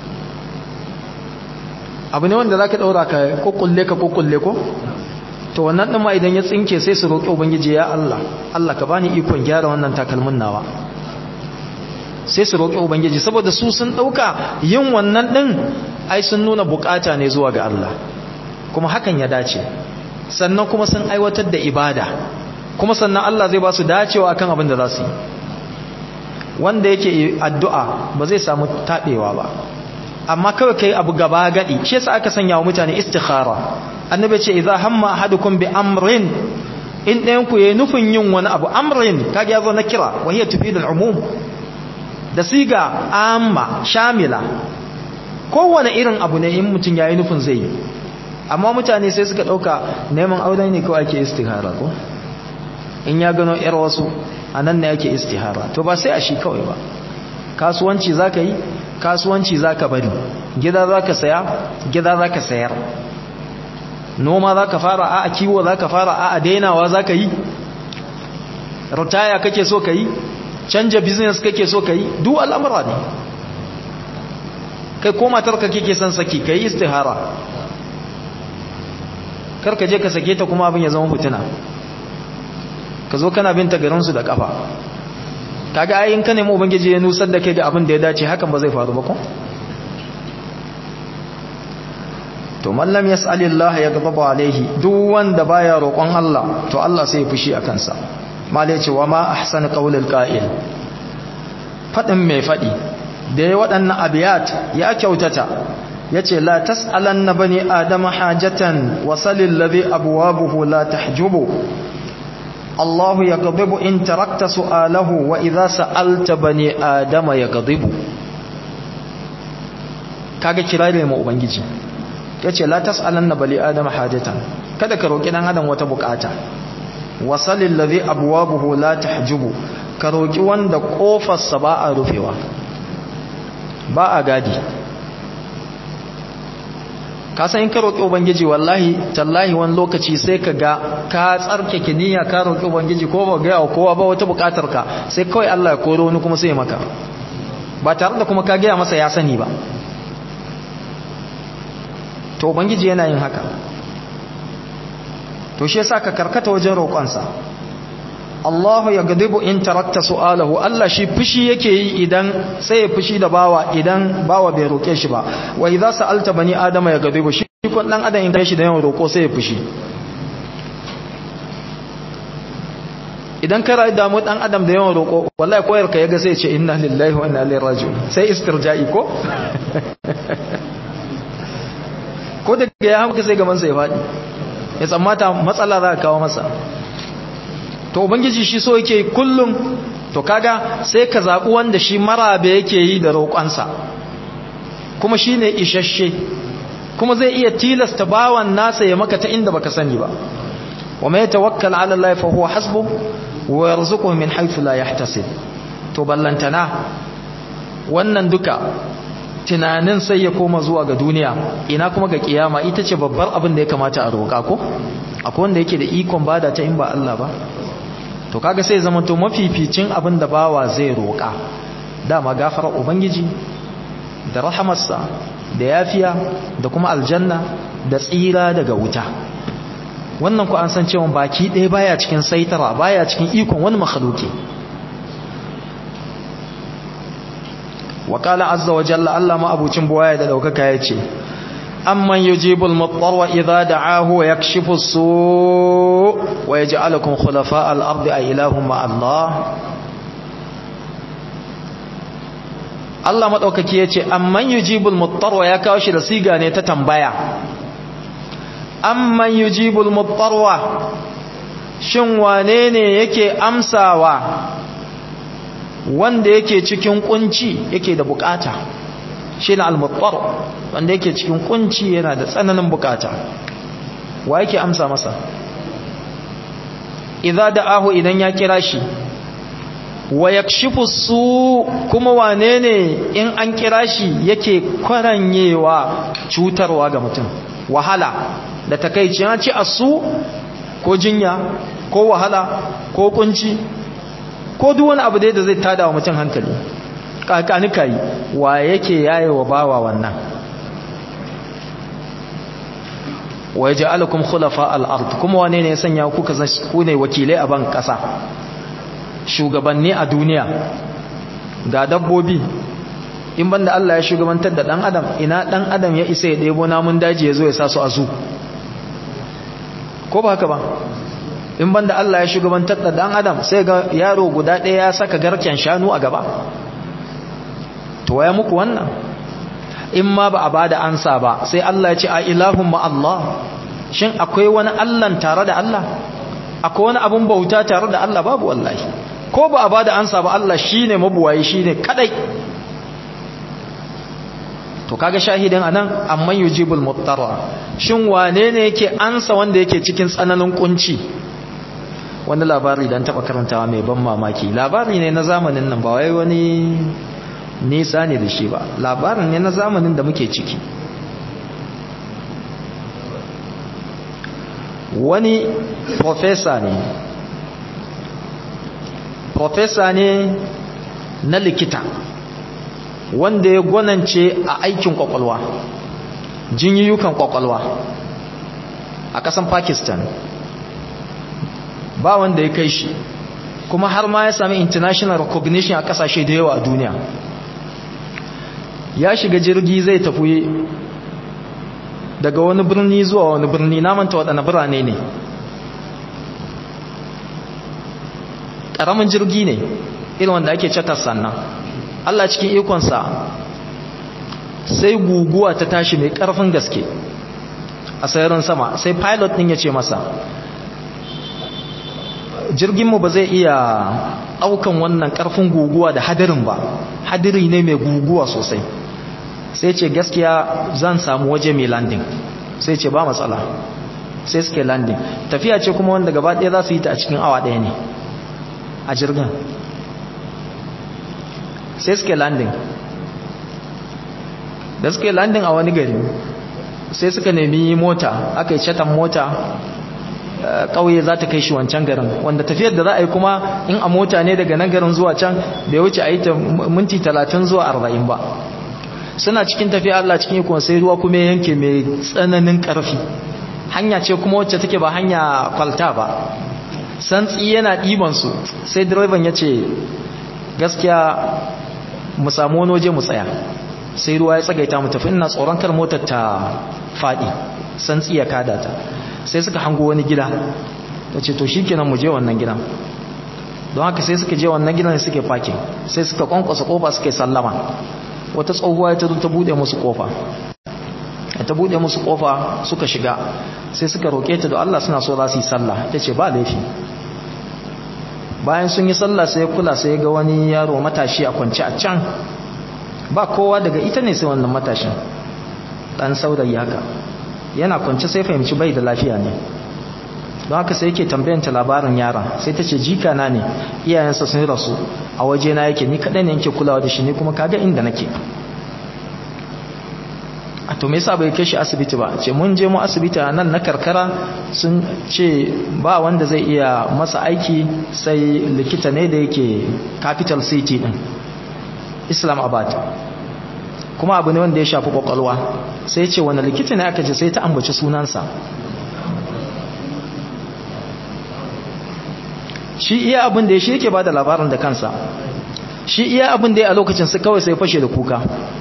abu ne wanda za ka ɗaura ka kukulle ka kukulle ko to wannan ɗin ma idan ya tsinke sai su roƙi ubangiji ya Allah Allah ka bani ikon gyara wannan takalmin nawa sai su roƙi ubangiji saboda su sun ɗauka yin wannan ɗin ai sun nuna bukata ne zuwa ga Allah kuma hakan ya dace sannan kuma sun aiwatar da ibada kuma sannan Allah zai ba su dacewa akan abin da za su yi wanda yake addu'a ba zai samu taɓewa ba amma kawai kai abu gaba gadi shi yasa aka sanya wa mutane istikhara annabi ce idza hamma ahadukum bi amrin in ɗayan ku yayin nufin yin wani abu amrin kage yazo na kira wa hiya tufidu al-umum da siga amma shamila kowane irin abu ne in mutum yayi nufin zai yi amma mutane sai suka dauka neman aure ne kawai ake istikhara ko in ya gano yar wasu anan ne ake istihara to ba sai a shi kawai ba kasuwanci zaka yi kasuwanci zaka bari gida zaka saya gida zaka sayar noma zaka fara a kiwo zaka fara a dainawa zaka yi ritaya kake so kai canja business kake so kai duk al'amura ne kai ko matarka kake son saki kai istihara kar ka je ka sake ta kuma abin ya zama fitina ka zo kana binta garinsu da kafa kaga ayin ka nemi ubangiji ya nusar da kai ga abin da ya dace hakan ba zai faru ba ko to man lam yas'alillah yaghdabu alaihi duk wanda baya roƙon Allah to Allah sai ya fushi a kansa malai ce wa ma ahsana qaulul qa'il fadin mai fadi da ya waɗannan abiyat ya kyautata yace la tas'alanna bani adama hajatan wasalil ladhi abwabuhu la tahjubu الله يغضب إن تركت سؤاله وإذا سألت بني آدم يغضب kaga kirare mu ubangiji yace la tasalanna bali adama hajatan kada ka roki dan adam wata bukata wasalil ladhi abwabuhu la tahjubu ka roki wanda kofarsa ba a rufewa ba a gadi ka san in ka roki ubangiji wallahi tallahi wani lokaci sai ka ga ka tsarkake niyya ka roki ubangiji ko ba ga kowa ba wata bukatar ka sai kawai Allah ya koro wani kuma sai ya maka ba tare da kuma ka gaya masa ya sani ba to ubangiji yana yin haka to shi yasa ka karkata wajen roƙonsa Allahu ya gadibu in tarakta su'alahu Allah shi fushi yake yi idan sai ya fushi da bawa idan bawa bai roke shi ba wa idza sa'alta bani adama ya gadibu shi kun dan adam in kai shi da yawan roko sai ya fushi idan ka rayu damu dan adam da yawan roko wallahi koyar ka yaga sai ya ce inna lillahi wa inna ilaihi raji'un sai istirja'i ko ko da ya hamka sai gaban sa ya fadi ya tsammata matsala za ka kawo masa to ubangiji shi so yake kullum to kaga sai ka zaɓi wanda shi marabe yake yi da roƙonsa kuma shi ne isasshe kuma zai iya tilasta bawan nasa ya maka ta inda baka sani ba wa mai tawakkal ala Allah fa huwa hasbu wa yarzuquhu min haythu la yahtasib to ballantana wannan duka tunanin sai ya koma zuwa ga duniya ina kuma ga kiyama ita ce babbar abin da ya kamata a roƙa ko akwai wanda yake da ikon bada ta in ba Allah ba to kaga sai zama to mafificin abin da bawa zai roƙa dama gafara ubangiji da rahamarsa da yafiya da kuma aljanna da tsira daga wuta wannan ku an san cewa baki ɗaya baya cikin saitara baya cikin ikon wani makhluki wa qala azza wa jalla Allah ma abucin buwaya da daukaka yace amman yujibul muttarra idza da'ahu wa yakshifu as-su' wa yaj'alukum khulafa' al-ardi ay ilahum ma Allah Allah madaukaki yace amman yujibul muttarra ya kawo shi da siga ne ta tambaya amman yujibul muttarra shin wane ne yake amsawa wanda yake cikin kunci yake da bukata shi na al-muttar wanda yake cikin kunci yana da tsananin bukata wa yake amsa masa idza da'ahu idan ya kira shi wa yakshifu su kuma wane ne in an kira shi yake kwaranyewa cutarwa ga mutum wahala da takeici ya ci asu ko jinya ko wahala ko kunci ko duk wani abu da zai tada wa mutum hankali kakanika yi wa yake yaye wa bawa wannan wa ya ja'alakum khulafa al-ard kuma wane ne ya sanya ku kaza ku ne wakilai a ban kasa shugabanni a duniya ga dabbobi in banda Allah ya shugabantar da dan adam ina dan adam ya isa ya debo namun daji ya zo ya sa su a zu ko ba haka ba in banda Allah ya shugabantar da dan adam sai ga yaro guda ɗaya ya saka garken shanu a gaba to waya muku wannan in ma ba a bada ansa ba sai Allah ya ce a ilahun ma Allah shin akwai wani Allah tare da Allah akwai wani abun bauta tare da Allah babu wallahi ko ba a bada ansa ba Allah shine mabuwayi shine kadai to kaga shahidin anan amman yujibul muttara shin wane ne yake ansa wanda yake cikin tsananin kunci wani labari dan taba karantawa mai ban mamaki labari ne na zamanin nan ba wai wani nisa ne da shi ba labarin ne na zamanin da muke ciki wani profesa ne profesa ne na likita wanda ya gwanance a aikin kwakwalwa jinyiyukan kwakwalwa a kasan pakistan ba wanda ya kai shi kuma har ma ya sami international recognition a kasashe da yawa a duniya ya shiga jirgi zai tafi daga wani birni zuwa wani birni namanta waɗanda birane ne ƙaramin jirgi ne irin wanda ake catar sannan Allah cikin ikonsa sai guguwa ta tashi mai ƙarfin gaske a sayarin sama sai pilot ɗin ya ce masa jirginmu ba zai iya ɗaukan wannan ƙarfin guguwa da hadirin ba hadiri ne mai guguwa sosai sai ce gaskiya zan samu waje mai landing sai ce ba matsala sai suke landing tafiya ce kuma wanda gaba ɗaya za su yi ta a cikin awa ɗaya ne a jirgin sai suke landing da suke landing a wani gari sai suka nemi mota aka yi chatan mota ƙauye za ta kai shi wancan garin wanda tafiyar da za a yi kuma in a mota ne daga nan garin zuwa can bai wuce a yi ta minti talatin zuwa arba'in ba suna cikin tafiya Allah cikin ikon sai ruwa kuma yanke mai tsananin ƙarfi hanya ce kuma wacce take ba hanya kwalta ba santsi yana ɗibansu sai direban ya ce gaskiya mu samu wani waje mu tsaya sai ruwa ya tsagaita mu tafi ina tsoron kar motar ta faɗi santsi ya kada ta sai suka hango wani gida ta ce to shikenan mu je wannan gidan don haka sai suka je wannan gidan suke fakin sai suka kwankwasa kofa suka yi sallama wata tsohuwa ta zo ta bude musu kofa ta bude musu kofa suka shiga sai suka roke ta da Allah suna so za su yi sallah ta ce ba laifi bayan sun yi sallah sai kula sai ga wani yaro matashi a kwance a can ba kowa daga ita ne sai wannan matashin dan saurayi haka yana kwance sai fahimci bai da lafiya ne don haka sai yake tambayanta labarin yara sai ta ce jika na ne iyayensa sun rasu a waje na yake ni kaɗai ne yake kulawa da shi ne kuma kaga inda nake a to me yasa bai kai shi asibiti ba ce mun je mu asibiti a nan na karkara sun ce ba wanda zai iya masa aiki sai likita ne da yake capital city din islamabad kuma abu ne wanda ya shafi kwakwalwa sai ce wani likita ne aka ce sai ta ambaci sunansa shi iya abin da ya shi yake ba da labarin da kansa shi iya abin da ya a lokacin su kawai sai fashe da kuka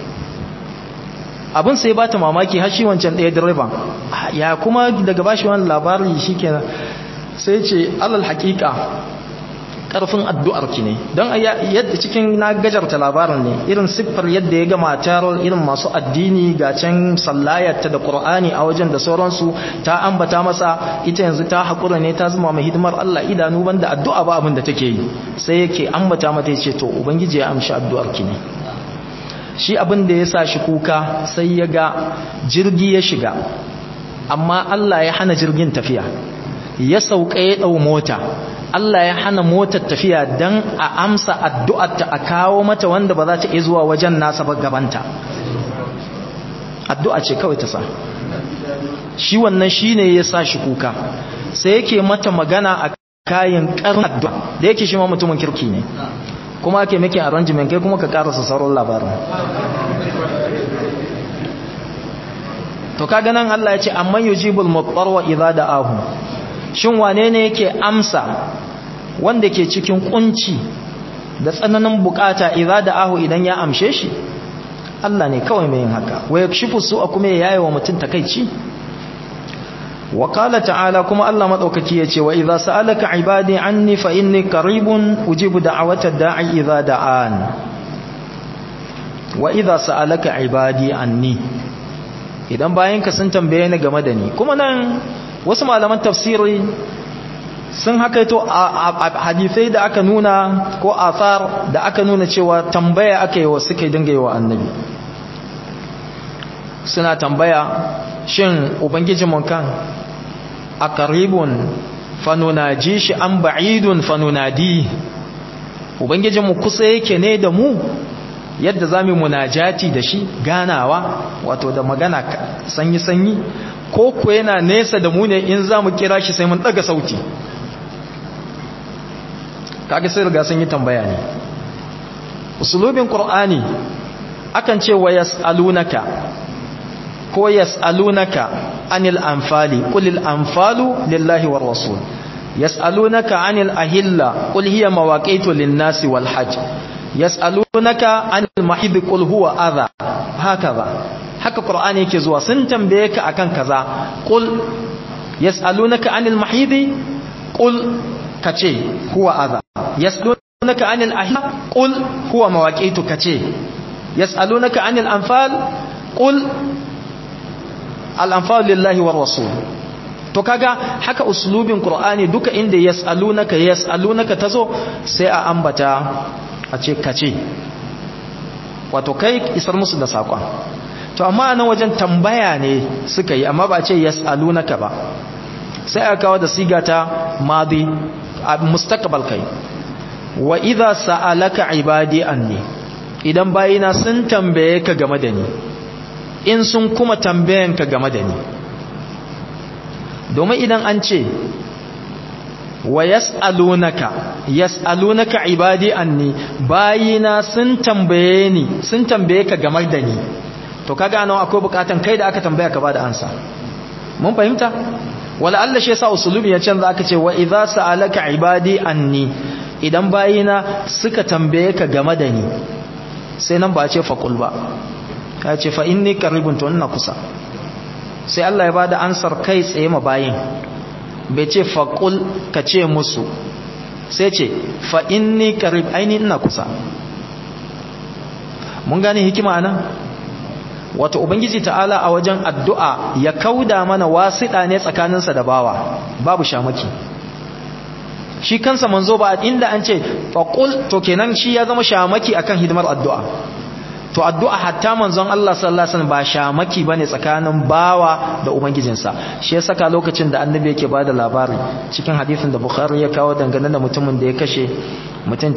abin sai ba ta mamaki har shi wancan ɗaya direban ya kuma daga bashi wani labari shi kenan sai ce alal haƙiƙa ƙarfin addu'ar ki ne don yadda cikin na gajarta labarin ne irin siffar yadda ya ga matar irin masu addini ga can sallayarta da ƙur'ani a wajen da sauransu ta ambata masa ita yanzu ta haƙura ne ta zama mai hidimar Allah idanu banda addu'a ba abin da take yi sai yake ambata mata ya ce to ubangiji ya amshi addu'ar ki ne shi abin da ya sa shi kuka sai ya ga jirgi ya shiga amma Allah ya hana jirgin tafiya ya sauka ya ɗau mota Allah ya hana motar tafiya don a amsa addu'arta a kawo mata wanda ba za ta iya zuwa wajen nasa ba gabanta addu'a ce kawai ta sa shi wannan shi ne ya sa shi kuka sai yake mata magana a kayan ƙarin addu'a da yake shi ma mutumin kirki ne kuma ake maki arrangement kai kuma ka karasa sauran labarin to kaga nan Allah ya ce amman yujibul mutarwa idza da'ahu shin wane ne yake amsa wanda ke cikin kunci da tsananin bukata idza da'ahu idan ya amshe shi Allah ne kawai mai yin haka wa yakshifu su'a kuma ya yaye wa mutum takeici wa qala ta'ala kuma Allah madaukaki yace wa idza sa'alaka ibadi anni fa inni qaribun ujibu da'wata da'i idza da'an wa idza sa'alaka ibadi anni idan bayanka sun tambaye ni game da ni kuma nan wasu malaman tafsiri sun hakaito hadisai da aka nuna ko athar da aka nuna cewa tambaya aka yi wa suka dinga yi wa annabi suna tambaya shin ubangijin mun kan a karibun fanunaji shi an ba'idun fanunadi ubangijin mu kusa yake ne da mu yadda za mu munajati da shi ganawa wato da magana sanyi-sanyi ko ku yana nesa da mu ne in za mu kira shi sai mun daga sauti kaga sai riga sun yi tambaya ne usulubin qur'ani akan ce wa yas'alunaka ko yas'alunaka anil anfali qulil anfalu lillahi war rasul yas'alunaka anil ahilla qul hiya mawaqitu lin-nasi wal hajj yas'alunaka anil mahid qul huwa adha hakaza haka qur'ani yake zuwa sun tambaye ka akan kaza qul yas'alunaka anil mahid qul kace huwa adha yas'alunaka anil ahilla qul huwa mawaqitu kace yas'alunaka anil anfal qul al anfal lillahi war rasul to kaga haka uslubin qur'ani duka inda yas'alunaka yas'alunaka tazo sai a ambata a ce kace wato kai isar musu da sakon to amma nan wajen tambaya ne suka yi amma ba ce yas'alunaka ba sai aka kawo da siga ta madi mustaqbal kai wa idza sa'alaka ibadi anni idan bayina sun tambaye ka game da ni in sun kuma tambayen ka game da ni domin idan an ce wa yas'alunaka yas'alunaka ibadi anni bayina sun tambaye ni sun tambaye ka game da ni to kaga nan akwai bukatan kai da aka tambaya ka bada ansa mun fahimta wala Allah shi yasa usulubi ya canza aka ce wa idza sa'alaka ibadi anni idan bayina suka tambaye ka game da ni sai nan ba ce faqul ba ka ce fa inni qaribun to ina kusa sai Allah ya bada ansar kai tsaye ma bayin bai ce faqul ka ce musu sai ce fa inni qarib aini ina kusa mun gane hikima anan wato ubangiji ta'ala a wajen addu'a ya kauda mana wasiɗa ne tsakaninsa da bawa babu shamaki shi kansa manzo ba inda an ce faqul to kenan shi ya zama shamaki akan hidimar addu'a to addu'a hatta manzon Allah sallallahu alaihi wasallam ba shamaki bane tsakanin bawa da ubangijinsa shi ya saka lokacin da annabi yake bada labari cikin hadisin da bukhari ya kawo dangane da mutumin da ya kashe mutum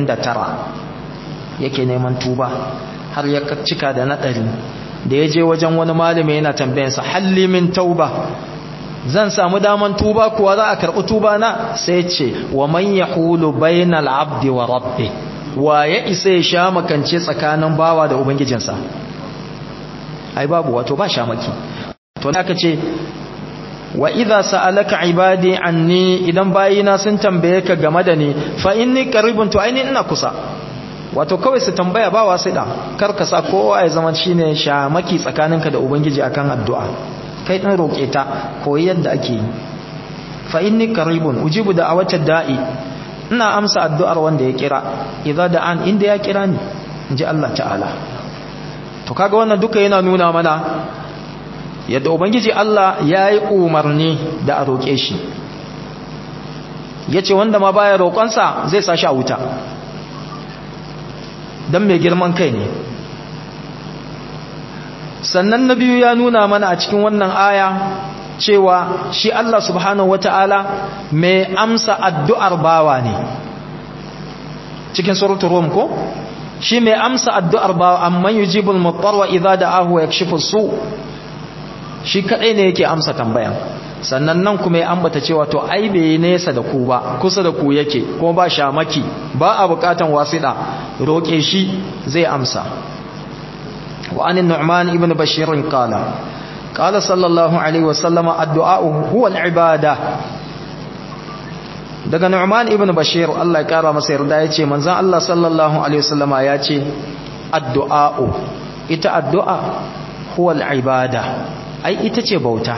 99 yake neman tuba har ya cika da nadari da ya je wajen wani malami yana tambayansa halli min tauba zan samu daman tuba kuwa za a karɓi tuba na sai ce wa man yahulu bainal abdi wa rabbi wa ya isa ya sha makance tsakanin bawa da ubangijinsa ai babu wato ba sha maki to aka ce wa idza sa'alaka ibadi anni idan bayina sun tambaye ka game da ni fa inni qaribun to aini ina kusa wato kawai su tambaya ba wasiɗa kar ka sa kowa ya zama shine shamaki tsakaninka da ubangiji akan addu'a kai din roke ta koyi yadda ake yi fa inni qaribun ujibu da'awata da'i ina amsa addu'ar wanda ya kira idza da'an inda ya kira ni inji Allah ta'ala to kaga wannan duka yana nuna mana yadda ubangiji Allah yayi umarni da a roke shi yace wanda ma baya roƙonsa zai sa shi a wuta dan mai girman kai ne sannan na biyu ya nuna mana a cikin wannan aya cewa shi Allah subhanahu wata'ala mai amsa addu'ar bawa ne cikin suratul rum ko shi mai amsa addu'ar bawa amma yujibul muttar wa idza da'ahu yakshifu su shi kadai ne yake amsa tambayan sannan nan kuma ya ambata cewa to ai bai nesa da ku ba kusa da ku yake kuma ba shamaki ba a bukatan wasida roke shi zai amsa wa anin nu'man ibn bashir qala qala sallallahu alaihi wasallam addu'a huwa al-ibada daga nu'man ibn bashir Allah ya kara masa yarda yace manzon Allah sallallahu alaihi wasallama yace addu'a ita addu'a huwa al-ibada ai ita ce bauta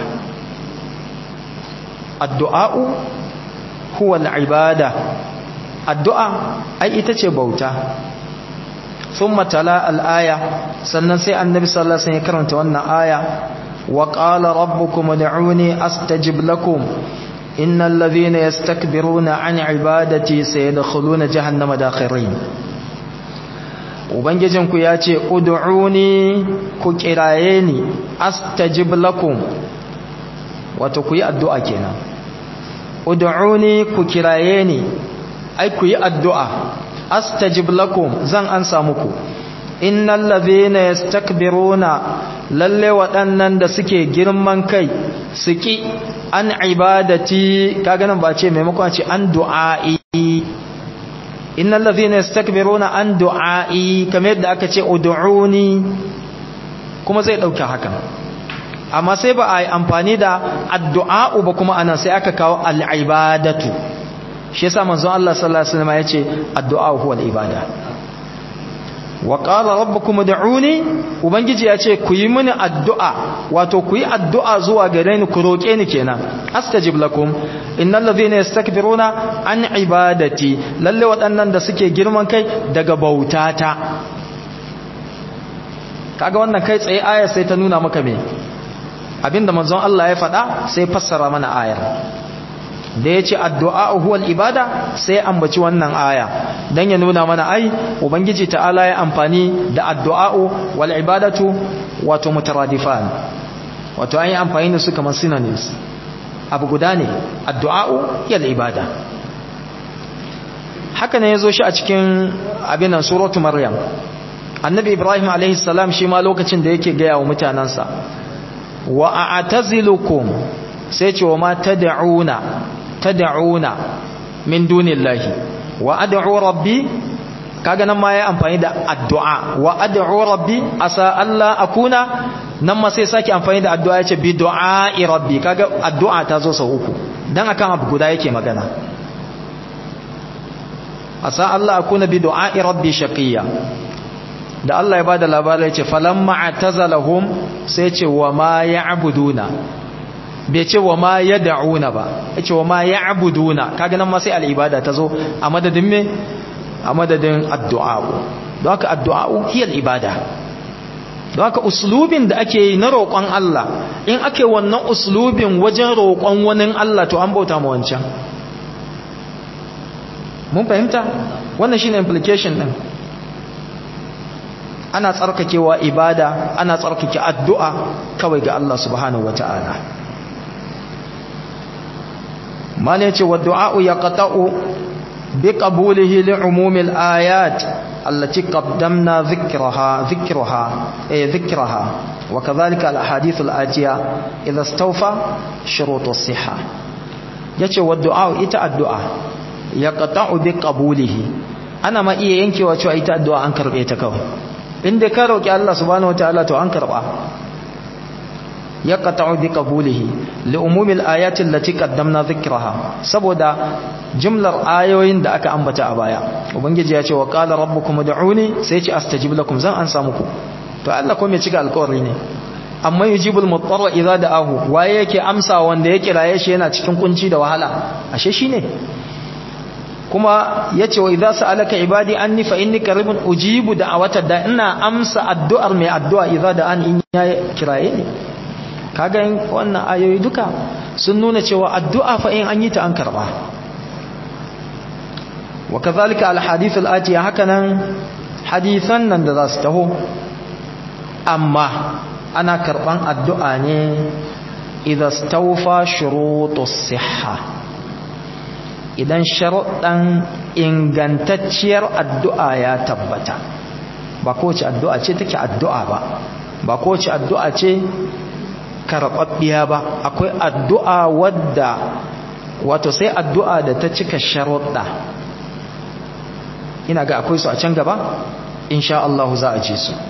addu'a'u huwa al-ibada addu'a ai ita ce bauta thumma tala al-aya sannan sai annabi sallallahu alaihi wasallam ya karanta wannan aya wa qala rabbukum ud'uni astajib lakum innal ladhina yastakbiruna an ibadati sayadkhuluna jahannama dakhirin ubangijinku ya ce ud'uni ku kiraye ni astajib lakum wato ku yi addu'a kenan ud'uni ku kiraye ni ai ku yi addu'a astajib lakum zan ansa muku innal ladhina yastakbiruna lalle waɗannan da suke girman kai suki an ibadati kaga nan ba ce maimakon ce an du'a'i innal ladhina yastakbiruna an du'a'i kamar yadda aka ce ud'uni kuma zai dauke hakan amma sai ba a yi amfani da addu'a ba kuma anan sai aka kawo al'ibadatu shi yasa manzon Allah sallallahu alaihi wasallam yace addu'a huwa al-ibada wa qala rabbukum ud'uni ubangiji yace ku yi mini addu'a wato ku yi addu'a zuwa gare ni ku roke ni kenan astajib lakum innal ladhina yastakbiruna an ibadati lalle waɗannan da suke girman kai daga bautata kaga wannan kai tsaye aya sai ta nuna maka me abinda manzon Allah ya faɗa sai fassara mana ayar da ya ce addu'a huwal ibada sai ambaci wannan aya don ya nuna mana ai ubangiji ta'ala ya amfani da addu'a'u wal ibadatu wato mutaradifan wato an yi amfani da su kamar synonyms abu guda ne addu'a'u yal ibada haka ne yazo shi a cikin abinan suratu maryam annabi ibrahim alaihi salam shi ma lokacin da yake gaya wa mutanansa wa a'tazilukum sai ce wa ma tad'una tad'una min dunillahi wa ad'u rabbi kaga nan ma yayi amfani da addu'a wa ad'u rabbi asa alla akuna nan ma sai saki amfani da addu'a yace bi du'a'i rabbi kaga addu'a ta zo sau uku dan akan abu guda yake magana asa alla akuna bi du'a'i rabbi shaqiya da Allah ya bada labarai yace falamma atazalahum sai ce wa ma ya'buduna bai ce wa ma yad'una ba yace wa ma ya'buduna kaga nan ma sai al-ibada ta zo a madadin me a madadin addu'a'u don haka addu'a'u hiyar ibada don haka uslubin da ake yi na roƙon Allah in ake wannan uslubin wajen roƙon wani Allah to an bauta ma wancan mun fahimta wannan shine implication din ana tsarkakewa ibada ana tsarkake addu'a kawai ga Allah subhanahu wata'ala mala yace wa du'a'u yaqta'u بقبوله لعموم الآيات التي قدمنا ذكرها ذكرها أي ذكرها وكذلك الأحاديث الآتية إذا استوفى شروط الصحة yace wa du'a ita addu'a yaqta'u bi qabulihi ana ma iya yankewa cewa ita addu'a an karbe ta kawai inda ka roki Allah subhanahu wataala to an karba yaqta'u bi qabulihi li umumil ayati allati qaddamna dhikraha saboda jumlar ayoyin da aka ambata a baya ubangiji ya ce wa qala rabbukum ud'uni sai ce astajib lakum zan an samu ku to Allah ko me cika alƙawari ne amma yujibul mutarra idza da'ahu waye yake amsa wanda ya kiraye shi yana cikin kunci da wahala ashe shine kuma yace wa idza sa'alaka ibadi anni fa inni qaribun ujibu da'awata da ina amsa addu'ar mai addu'a idza da'an in ya kiraye ni kaga wannan ayoyi duka sun nuna cewa addu'a fa in an yi ta an karba wa kazalika alhadith alatiya hakanan hadisan nan da za su taho amma ana karban addu'a ne idan stawfa shurutus sihha idan sharuɗan ingantacciyar addu'a ya tabbata ba kowace addu'a ce take addu'a ba ba kowace addu'a ce karɓaɓɓiya ba akwai addu'a wadda wato sai addu'a da ta cika sharuɗa ina ga akwai su a can gaba insha Allah za a ce su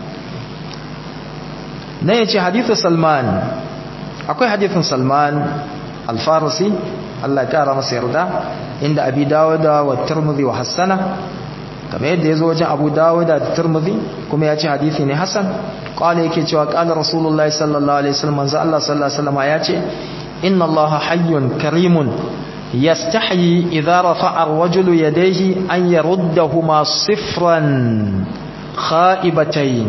na yace hadithu salman akwai hadithun salman alfarisi Allah ya kara masa yarda inda abi dawuda wa tirmidhi wa hassana kamar yadda yazo wajen abu dawuda da tirmidhi kuma ya ce hadithi ne hasan qala yake cewa qala rasulullahi sallallahu alaihi wasallam manzo Allah sallallahu alaihi wasallam ya ce inna allaha hayyun karimun يستحيي إذا رفع الرجل يديه أن يردهما صفرا خائبتين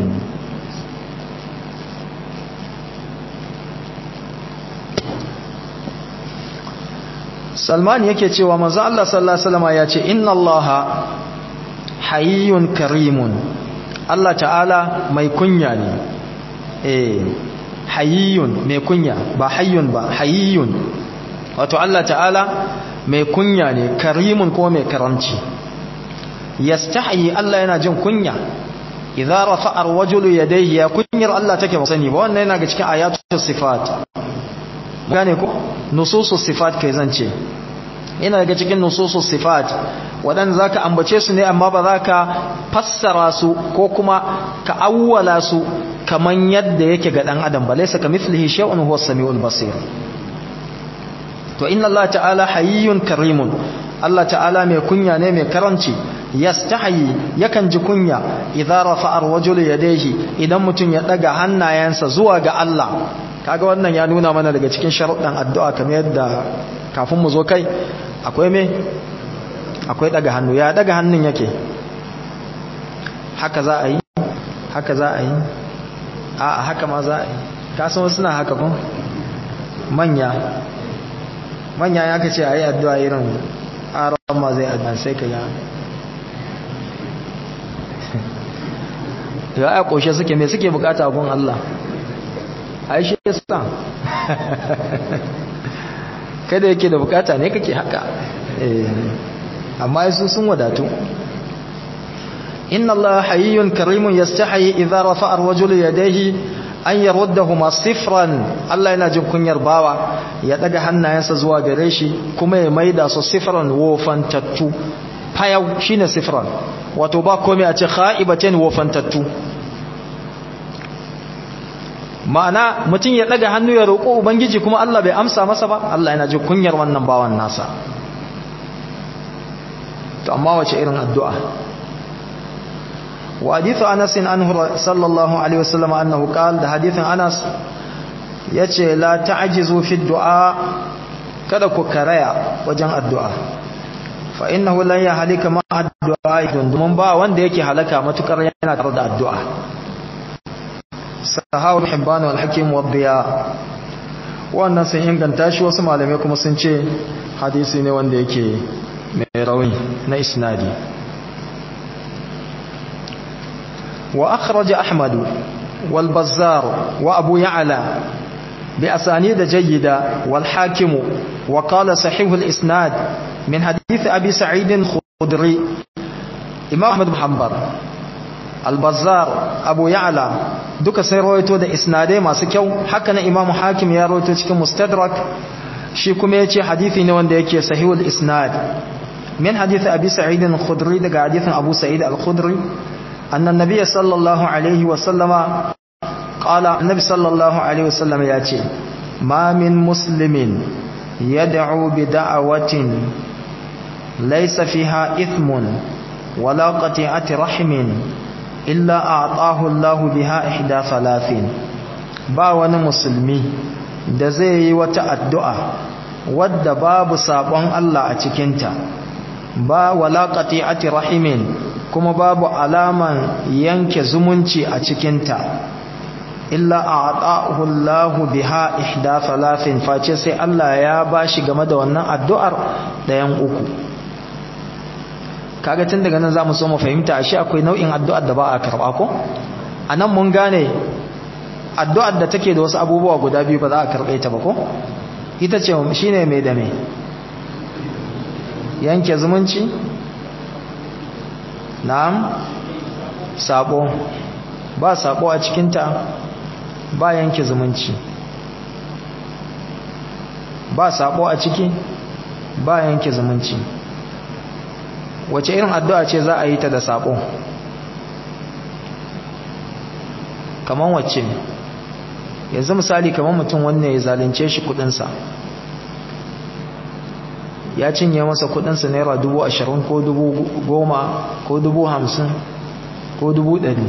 Salman yake cewa manzo Allah sallallahu alaihi wasallam ya ce inna Allah hayyun karimun Allah ta'ala mai kunya ne eh hayyun mai kunya ba hayyun ba hayyun wato Allah ta'ala mai kunya ne karimun ko mai karamci yastahi Allah yana jin kunya idza rafa'a ar-rajulu yadayhi ya kunyar Allah take ba sani ba wannan yana ga cikin ayatul sifat gane ko nususus sifat kai zance yana daga cikin nususus sifat wadan zaka ambace su ne amma ba zaka fassara su ko kuma ka awwala su kaman yadda yake ga dan adam ba laysa kamithlihi shay'un huwa as-sami'ul basir to inna Allah ta'ala hayyun karimun Allah ta'ala mai kunya ne mai karanci yastahi yakan ji kunya idza rafa'a ar-rajulu yadayhi idan mutun ya daga hannayensa zuwa ga Allah kaga wannan ya nuna mana daga cikin sharuɗan addu'a kamar yadda kafin mu zo kai akwai me akwai daga hannu ya daga hannun yake haka za a yi haka za a yi a haka ma za a yi kasan wasu na haka kun manya manya ya kace a yi addu'a irin aron ma zai addu'a sai ka ga ya a ƙoshe suke mai suke bukata gun Allah a yi shi sa kada yake da bukata ne kake haka amma su sun wadatu inna allaha hayyun karimun yastahi idza rafa'a ar-rajulu yadayhi an yaruddahuma sifran Allah yana jin kunyar bawa ya daga hannayensa zuwa gare shi kuma ya maida su sifran wofantattu fayau shine sifran wato ba komai a ce khaibatain wofantattu ma'ana mutum ya daga hannu ya roƙo ubangiji kuma Allah bai amsa masa ba Allah yana jin kunyar wannan bawan nasa to amma wace irin addu'a وحديث أنس عنه صلى الله عليه وسلم أنه قال ده حديث أنس yace la ta'jizu fi du'a kada ku karaya wajen addu'a fa innahu lan yahlika ma addu'a domin ba wanda yake halaka matukar yana tare da addu'a sahawu hibban wal hakim wa biya wannan sun inganta shi wasu malamai kuma sun ce hadisi ne wanda yake mai rauni na isnadi وأخرج أحمد والبزار وأبو يعلى بأسانيد جيدة والحاكم وقال صحيح الإسناد من حديث أبي سعيد الخدري إمام أحمد محمد البزار أبو يعلى duka sai rawaito da isnadai masu kyau haka na imamu hakim ya rawaito cikin mustadrak shi kuma yace hadisi ne wanda yake sahihul isnad min hadisi abi sa'id al-khudri daga hadisin abu sa'id al-khudri أن النبي صلى الله عليه وسلم قال النبي صلى الله عليه وسلم ياتي ما من مسلم يدعو بدعوة ليس فيها إثم ولا قطيعة رحم إلا أعطاه الله بها إحدى ثلاثين باون مسلمي da zai yi wata addu'a wadda babu sabon Allah a cikinta ba wala qati'ati rahimin kuma babu alaman yanke zumunci a cikinta illa a'tahu Allahu biha ihda thalathin face sai Allah ya bashi game da wannan addu'ar dayan uku kaga tun daga nan zamu so mu fahimta ashe akwai nau'in addu'ar da ba a karba ko anan mun gane addu'ar da take da wasu abubuwa guda biyu ba za a karbe ta ba ko ita ce shine mai da mai yanke zumunci na'am sabo ba sabo a cikinta ba yanke zumunci ba sabo a ciki ba yanke zumunci wace irin addu'a ce za a yi ta da sabo kaman wacce yanzu misali kaman mutum wannan ya zalunce shi kudinsa ya cinye masa kudinsa naira dubu ashirin ko dubu goma ko dubu hamsin ko dubu ɗari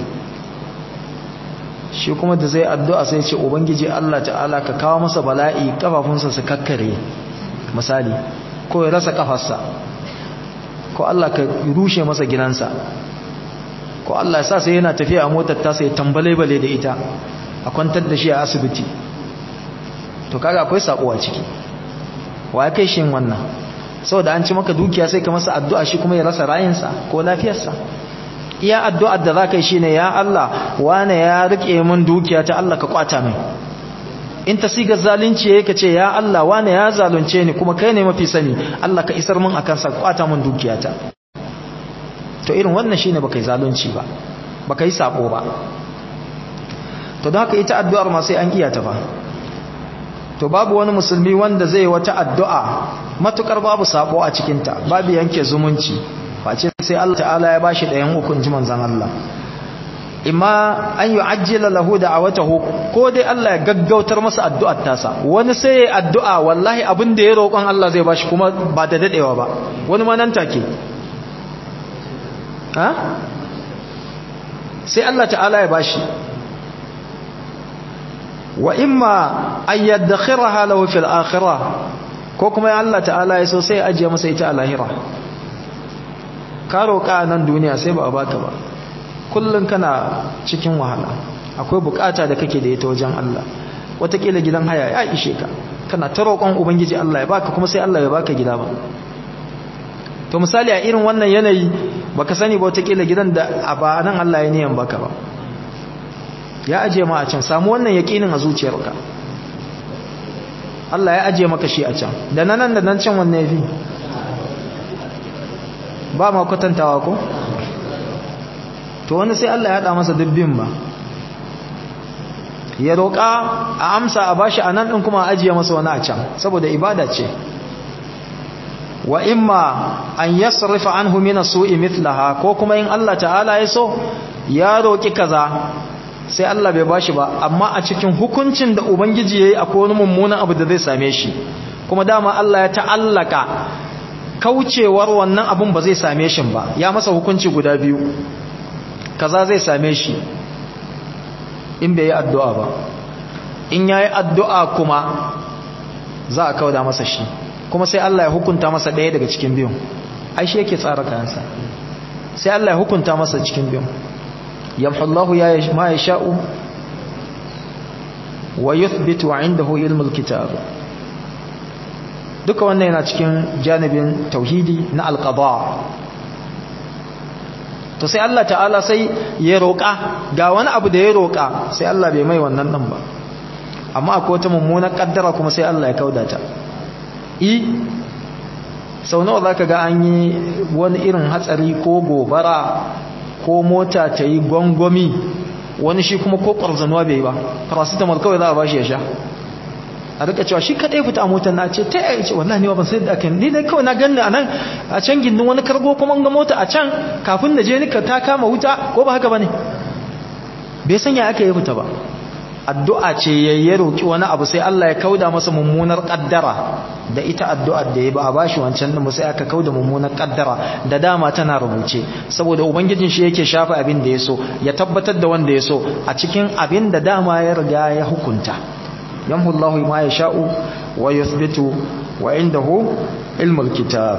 shi kuma da zai addu'a sai ce ubangiji Allah ta'ala ka kawo masa bala'i kafafunsa su kakkare misali ko ya rasa kafarsa ko Allah ka rushe masa gidansa ko Allah ya sa sai yana tafiya a motar tasa ya tambale-bale da ita a kwantar da shi a asibiti to kaga akwai sako a ciki wa ya kai shi wannan saboda an ci maka dukiya sai ka masa addu'a shi kuma ya rasa rayinsa ko lafiyarsa iya addu'ar da za ka yi shi ne ya Allah wane ya rike min dukiya ta Allah ka kwata mai in ta siga zalunci ya ce ya Allah wane ya zalunce ni kuma kai ne mafi sani Allah ka isar min akan sa kwata min dukiyata to irin wannan shine baka yi zalunci ba baka yi sako ba to don haka ita addu'ar ma sai an iya ta ba to babu wani musulmi wanda zai wata addu'a matukar babu sako a cikinta babu yanke zumunci face sai Allah ta'ala ya bashi ɗayan ukun ji manzan Allah imma an yi ajiyar lahu da a wata ko dai Allah ya gaggautar masa addu'ar tasa wani sai ya addu'a wallahi abin da ya roƙon Allah zai bashi kuma ba da daɗewa ba wani ma nan take ha sai Allah ta'ala ya bashi wa imma an yaddakhiraha lahu fil akhirah ko kuma ya Allah ta'ala ya so sai ya ajiye masa ita a lahira ka roƙa nan duniya sai ba a baka ba kullum kana cikin wahala akwai bukata da kake da ita wajen Allah watakila gidan haya ya ishe ka kana ta roƙon ubangiji Allah ya baka kuma sai Allah ya baka gida ba to misali a irin wannan yanayi baka sani ba watakila gidan da a ba nan Allah ya niyan baka ba ya aje ma a can samu wannan yaƙinin a zuciyarka Allah ya ajiye maka shi a can da nan da nan can wanne yafi ba ma kwatantawa ko to wani sai Allah ya haɗa masa dubbin ba ya roƙa a amsa a bashi a nan ɗin kuma a ajiye masa wani a can saboda ibada ce wa imma an yasrifa anhu min as-su'i mithlaha ko kuma in Allah ta'ala ya so ya roƙi kaza sai Allah bai bashi ba amma a cikin hukuncin da ubangiji yayi akwai wani mummunan abu da zai same shi kuma dama Allah ya ta'allaka kaucewar wannan abun ba zai same shi ba ya masa hukunci guda biyu kaza zai same shi in bai yi addu'a ba in ya yi addu'a kuma za a kauda masa shi kuma sai Allah ya hukunta masa ɗaya daga cikin biyun ai shi yake tsara kayansa sai Allah ya hukunta masa cikin biyun yamhullahu ya ma ya sha'u wa yuthbitu indahu ilmul kitab duka wannan yana cikin janibin tauhidi na alqada to sai Allah ta'ala sai ya roƙa ga wani abu da ya roƙa sai Allah bai mai wannan ɗin ba amma akwai wata mummunar ƙaddara kuma sai Allah ya kaudata i sau nawa za ka ga an yi wani irin hatsari ko gobara ko mota ta yi gwangwami wani shi kuma ko ƙwarzanuwa bai ba paracetamol kawai za a ba shi ya sha a rika cewa shi kadai fita a motar na ce ta yi ce wallahi ne ban sai da aka ni dai kawai na ganni a nan a can gindin wani kargo kuma ga mota a can kafin da je nika ta kama wuta ko ba haka bane bai sanya aka yi fita ba addu'a ce ya roki wani abu sai Allah ya kauda masa mummunar kaddara da ita addu'ar da ya ba a bashi wancan din sai aka kauda mummunar kaddara da dama tana rubuce saboda ubangijin shi yake shafa abin da ya so ya tabbatar da wanda ya so a cikin abin da dama ya riga ya hukunta yamhu Allahu ma yasha'u wa yuthbitu wa indahu ilmul kitab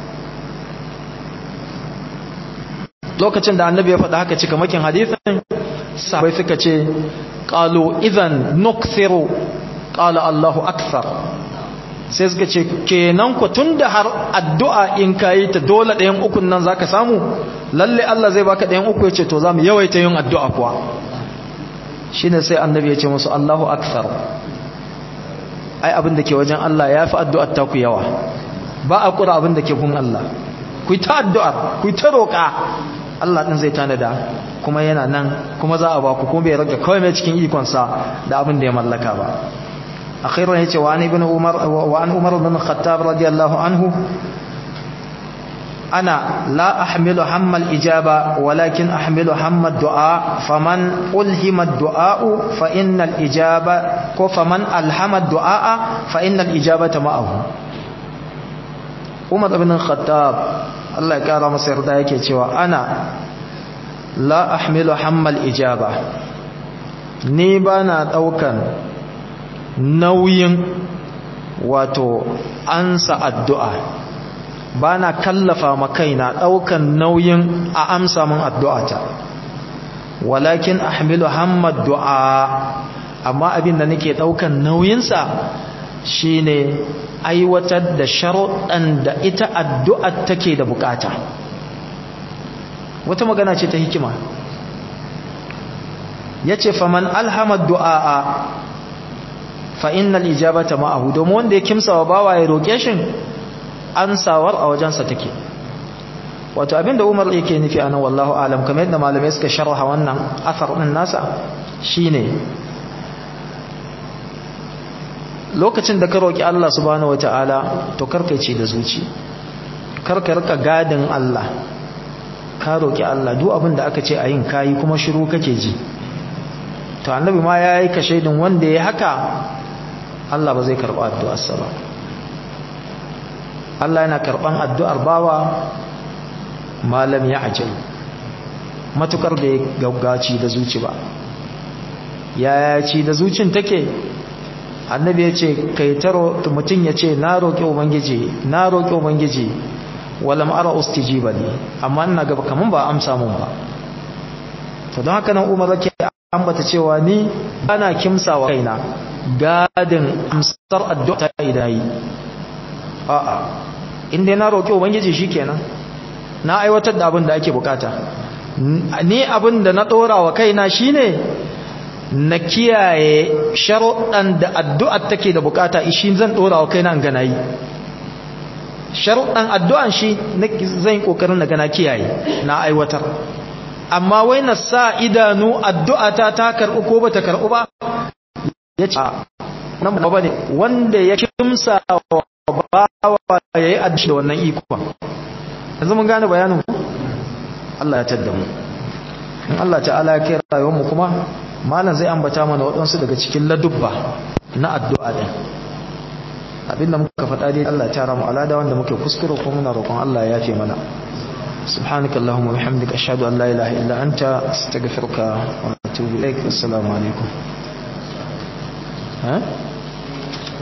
lokacin da annabi ya faɗa haka cika makin hadisin sahabbai suka ce qalu idan nukthiru qala Allahu akthar sai suka ce kenan ku tunda har addu'a in kai ta dole ɗayan ukun nan zaka samu lalle Allah zai baka ɗayan uku yace to zamu yawaita yin addu'a kuwa shine sai annabi ya ce musu Allahu akthar ai abin da ke wajen Allah ya fi addu'ar ta ku yawa ba a kura abin da ke gun Allah ku ta addu'ar ku ta roƙa Allah ɗin zai tanada kuma yana nan kuma za a ba ku kuma bai raga kawai mai cikin ikonsa da abin da ya mallaka ba akhiran yace wa an ibn umar wa an umar bin khattab radiyallahu anhu ana la ahmilu hamma al-ijaba walakin ahmilu hamma ad-du'a faman ulhima ad-du'a fa innal ijaba ko faman alhama ad-du'a fa innal ijabata ma'ahu Umar ibn Khattab Allah ya kara masa yarda yake cewa ana la ahmilu hamma al-ijaba ni bana daukan nauyin wato ansa addu'a ba na kallafa ma kaina ɗaukan nauyin a amsa min addu'ata walakin ahmilu hammad du'a amma abin da nake ɗaukan nauyinsa shine aiwatar da sharuɗan da ita addu'ar take da bukata wata magana ce ta hikima ya ce faman alhamad du'a fa innal ijabata ma'ahu domin wanda ya kimsa wa bawa ya roƙe shi ansawar a wajensa take wato abinda Umar yake nufi anan wallahu alam kamar yadda malamai suka sharha wannan athar din nasa shine lokacin da ka roki Allah subhanahu wataala to karkaice da zuci karka rika gadin Allah ka roki Allah duk abin da aka ce a yin kayi kuma shiru kake ji to annabi ma yayi ka shaidin wanda ya haka Allah ba zai karba addu'arsa ba Allah yana karban addu'ar bawa malam ya ajal matukar da ya gaggaci da zuci ba ya ci da zucin take annabi ya ce kai taro mutum ya ce na roƙi ubangiji na roƙi ubangiji walam ara ustijiba li amma ina gaba kaman ba amsa mun ba to don haka nan umar yake ambata cewa ni ana kimsawa kaina gadin amsar addu'a ta idai a'a inda na roƙi ubangiji shikenan na aiwatar da abin da ake bukata ni abin da na ɗora wa kaina shine na kiyaye sharuɗan da addu'ar take da bukata shi zan ɗora wa kaina gana yi sharuɗan addu'an shi zan yi ƙoƙarin na gana kiyaye na aiwatar amma wai na sa idanu addu'ata ta karɓi ko ba ta karɓi ba ya ce nan ba ne wanda ya kimsa wa bawa ya yi addu'a da wannan ikon yanzu mun gane bayanin ku Allah ya tadda mu in Allah ta'ala ya kai rayuwar mu kuma malam zai ambata mana waɗansu daga cikin ladubba na addu'a din abinda muka faɗa dai Allah ya tara mu alada wanda muke kuskure ko muna roƙon Allah ya yafe mana سبحانك اللهم وبحمدك أشهد أن لا إله إلا أنت أستغفرك وأتوب إليك السلام عليكم ها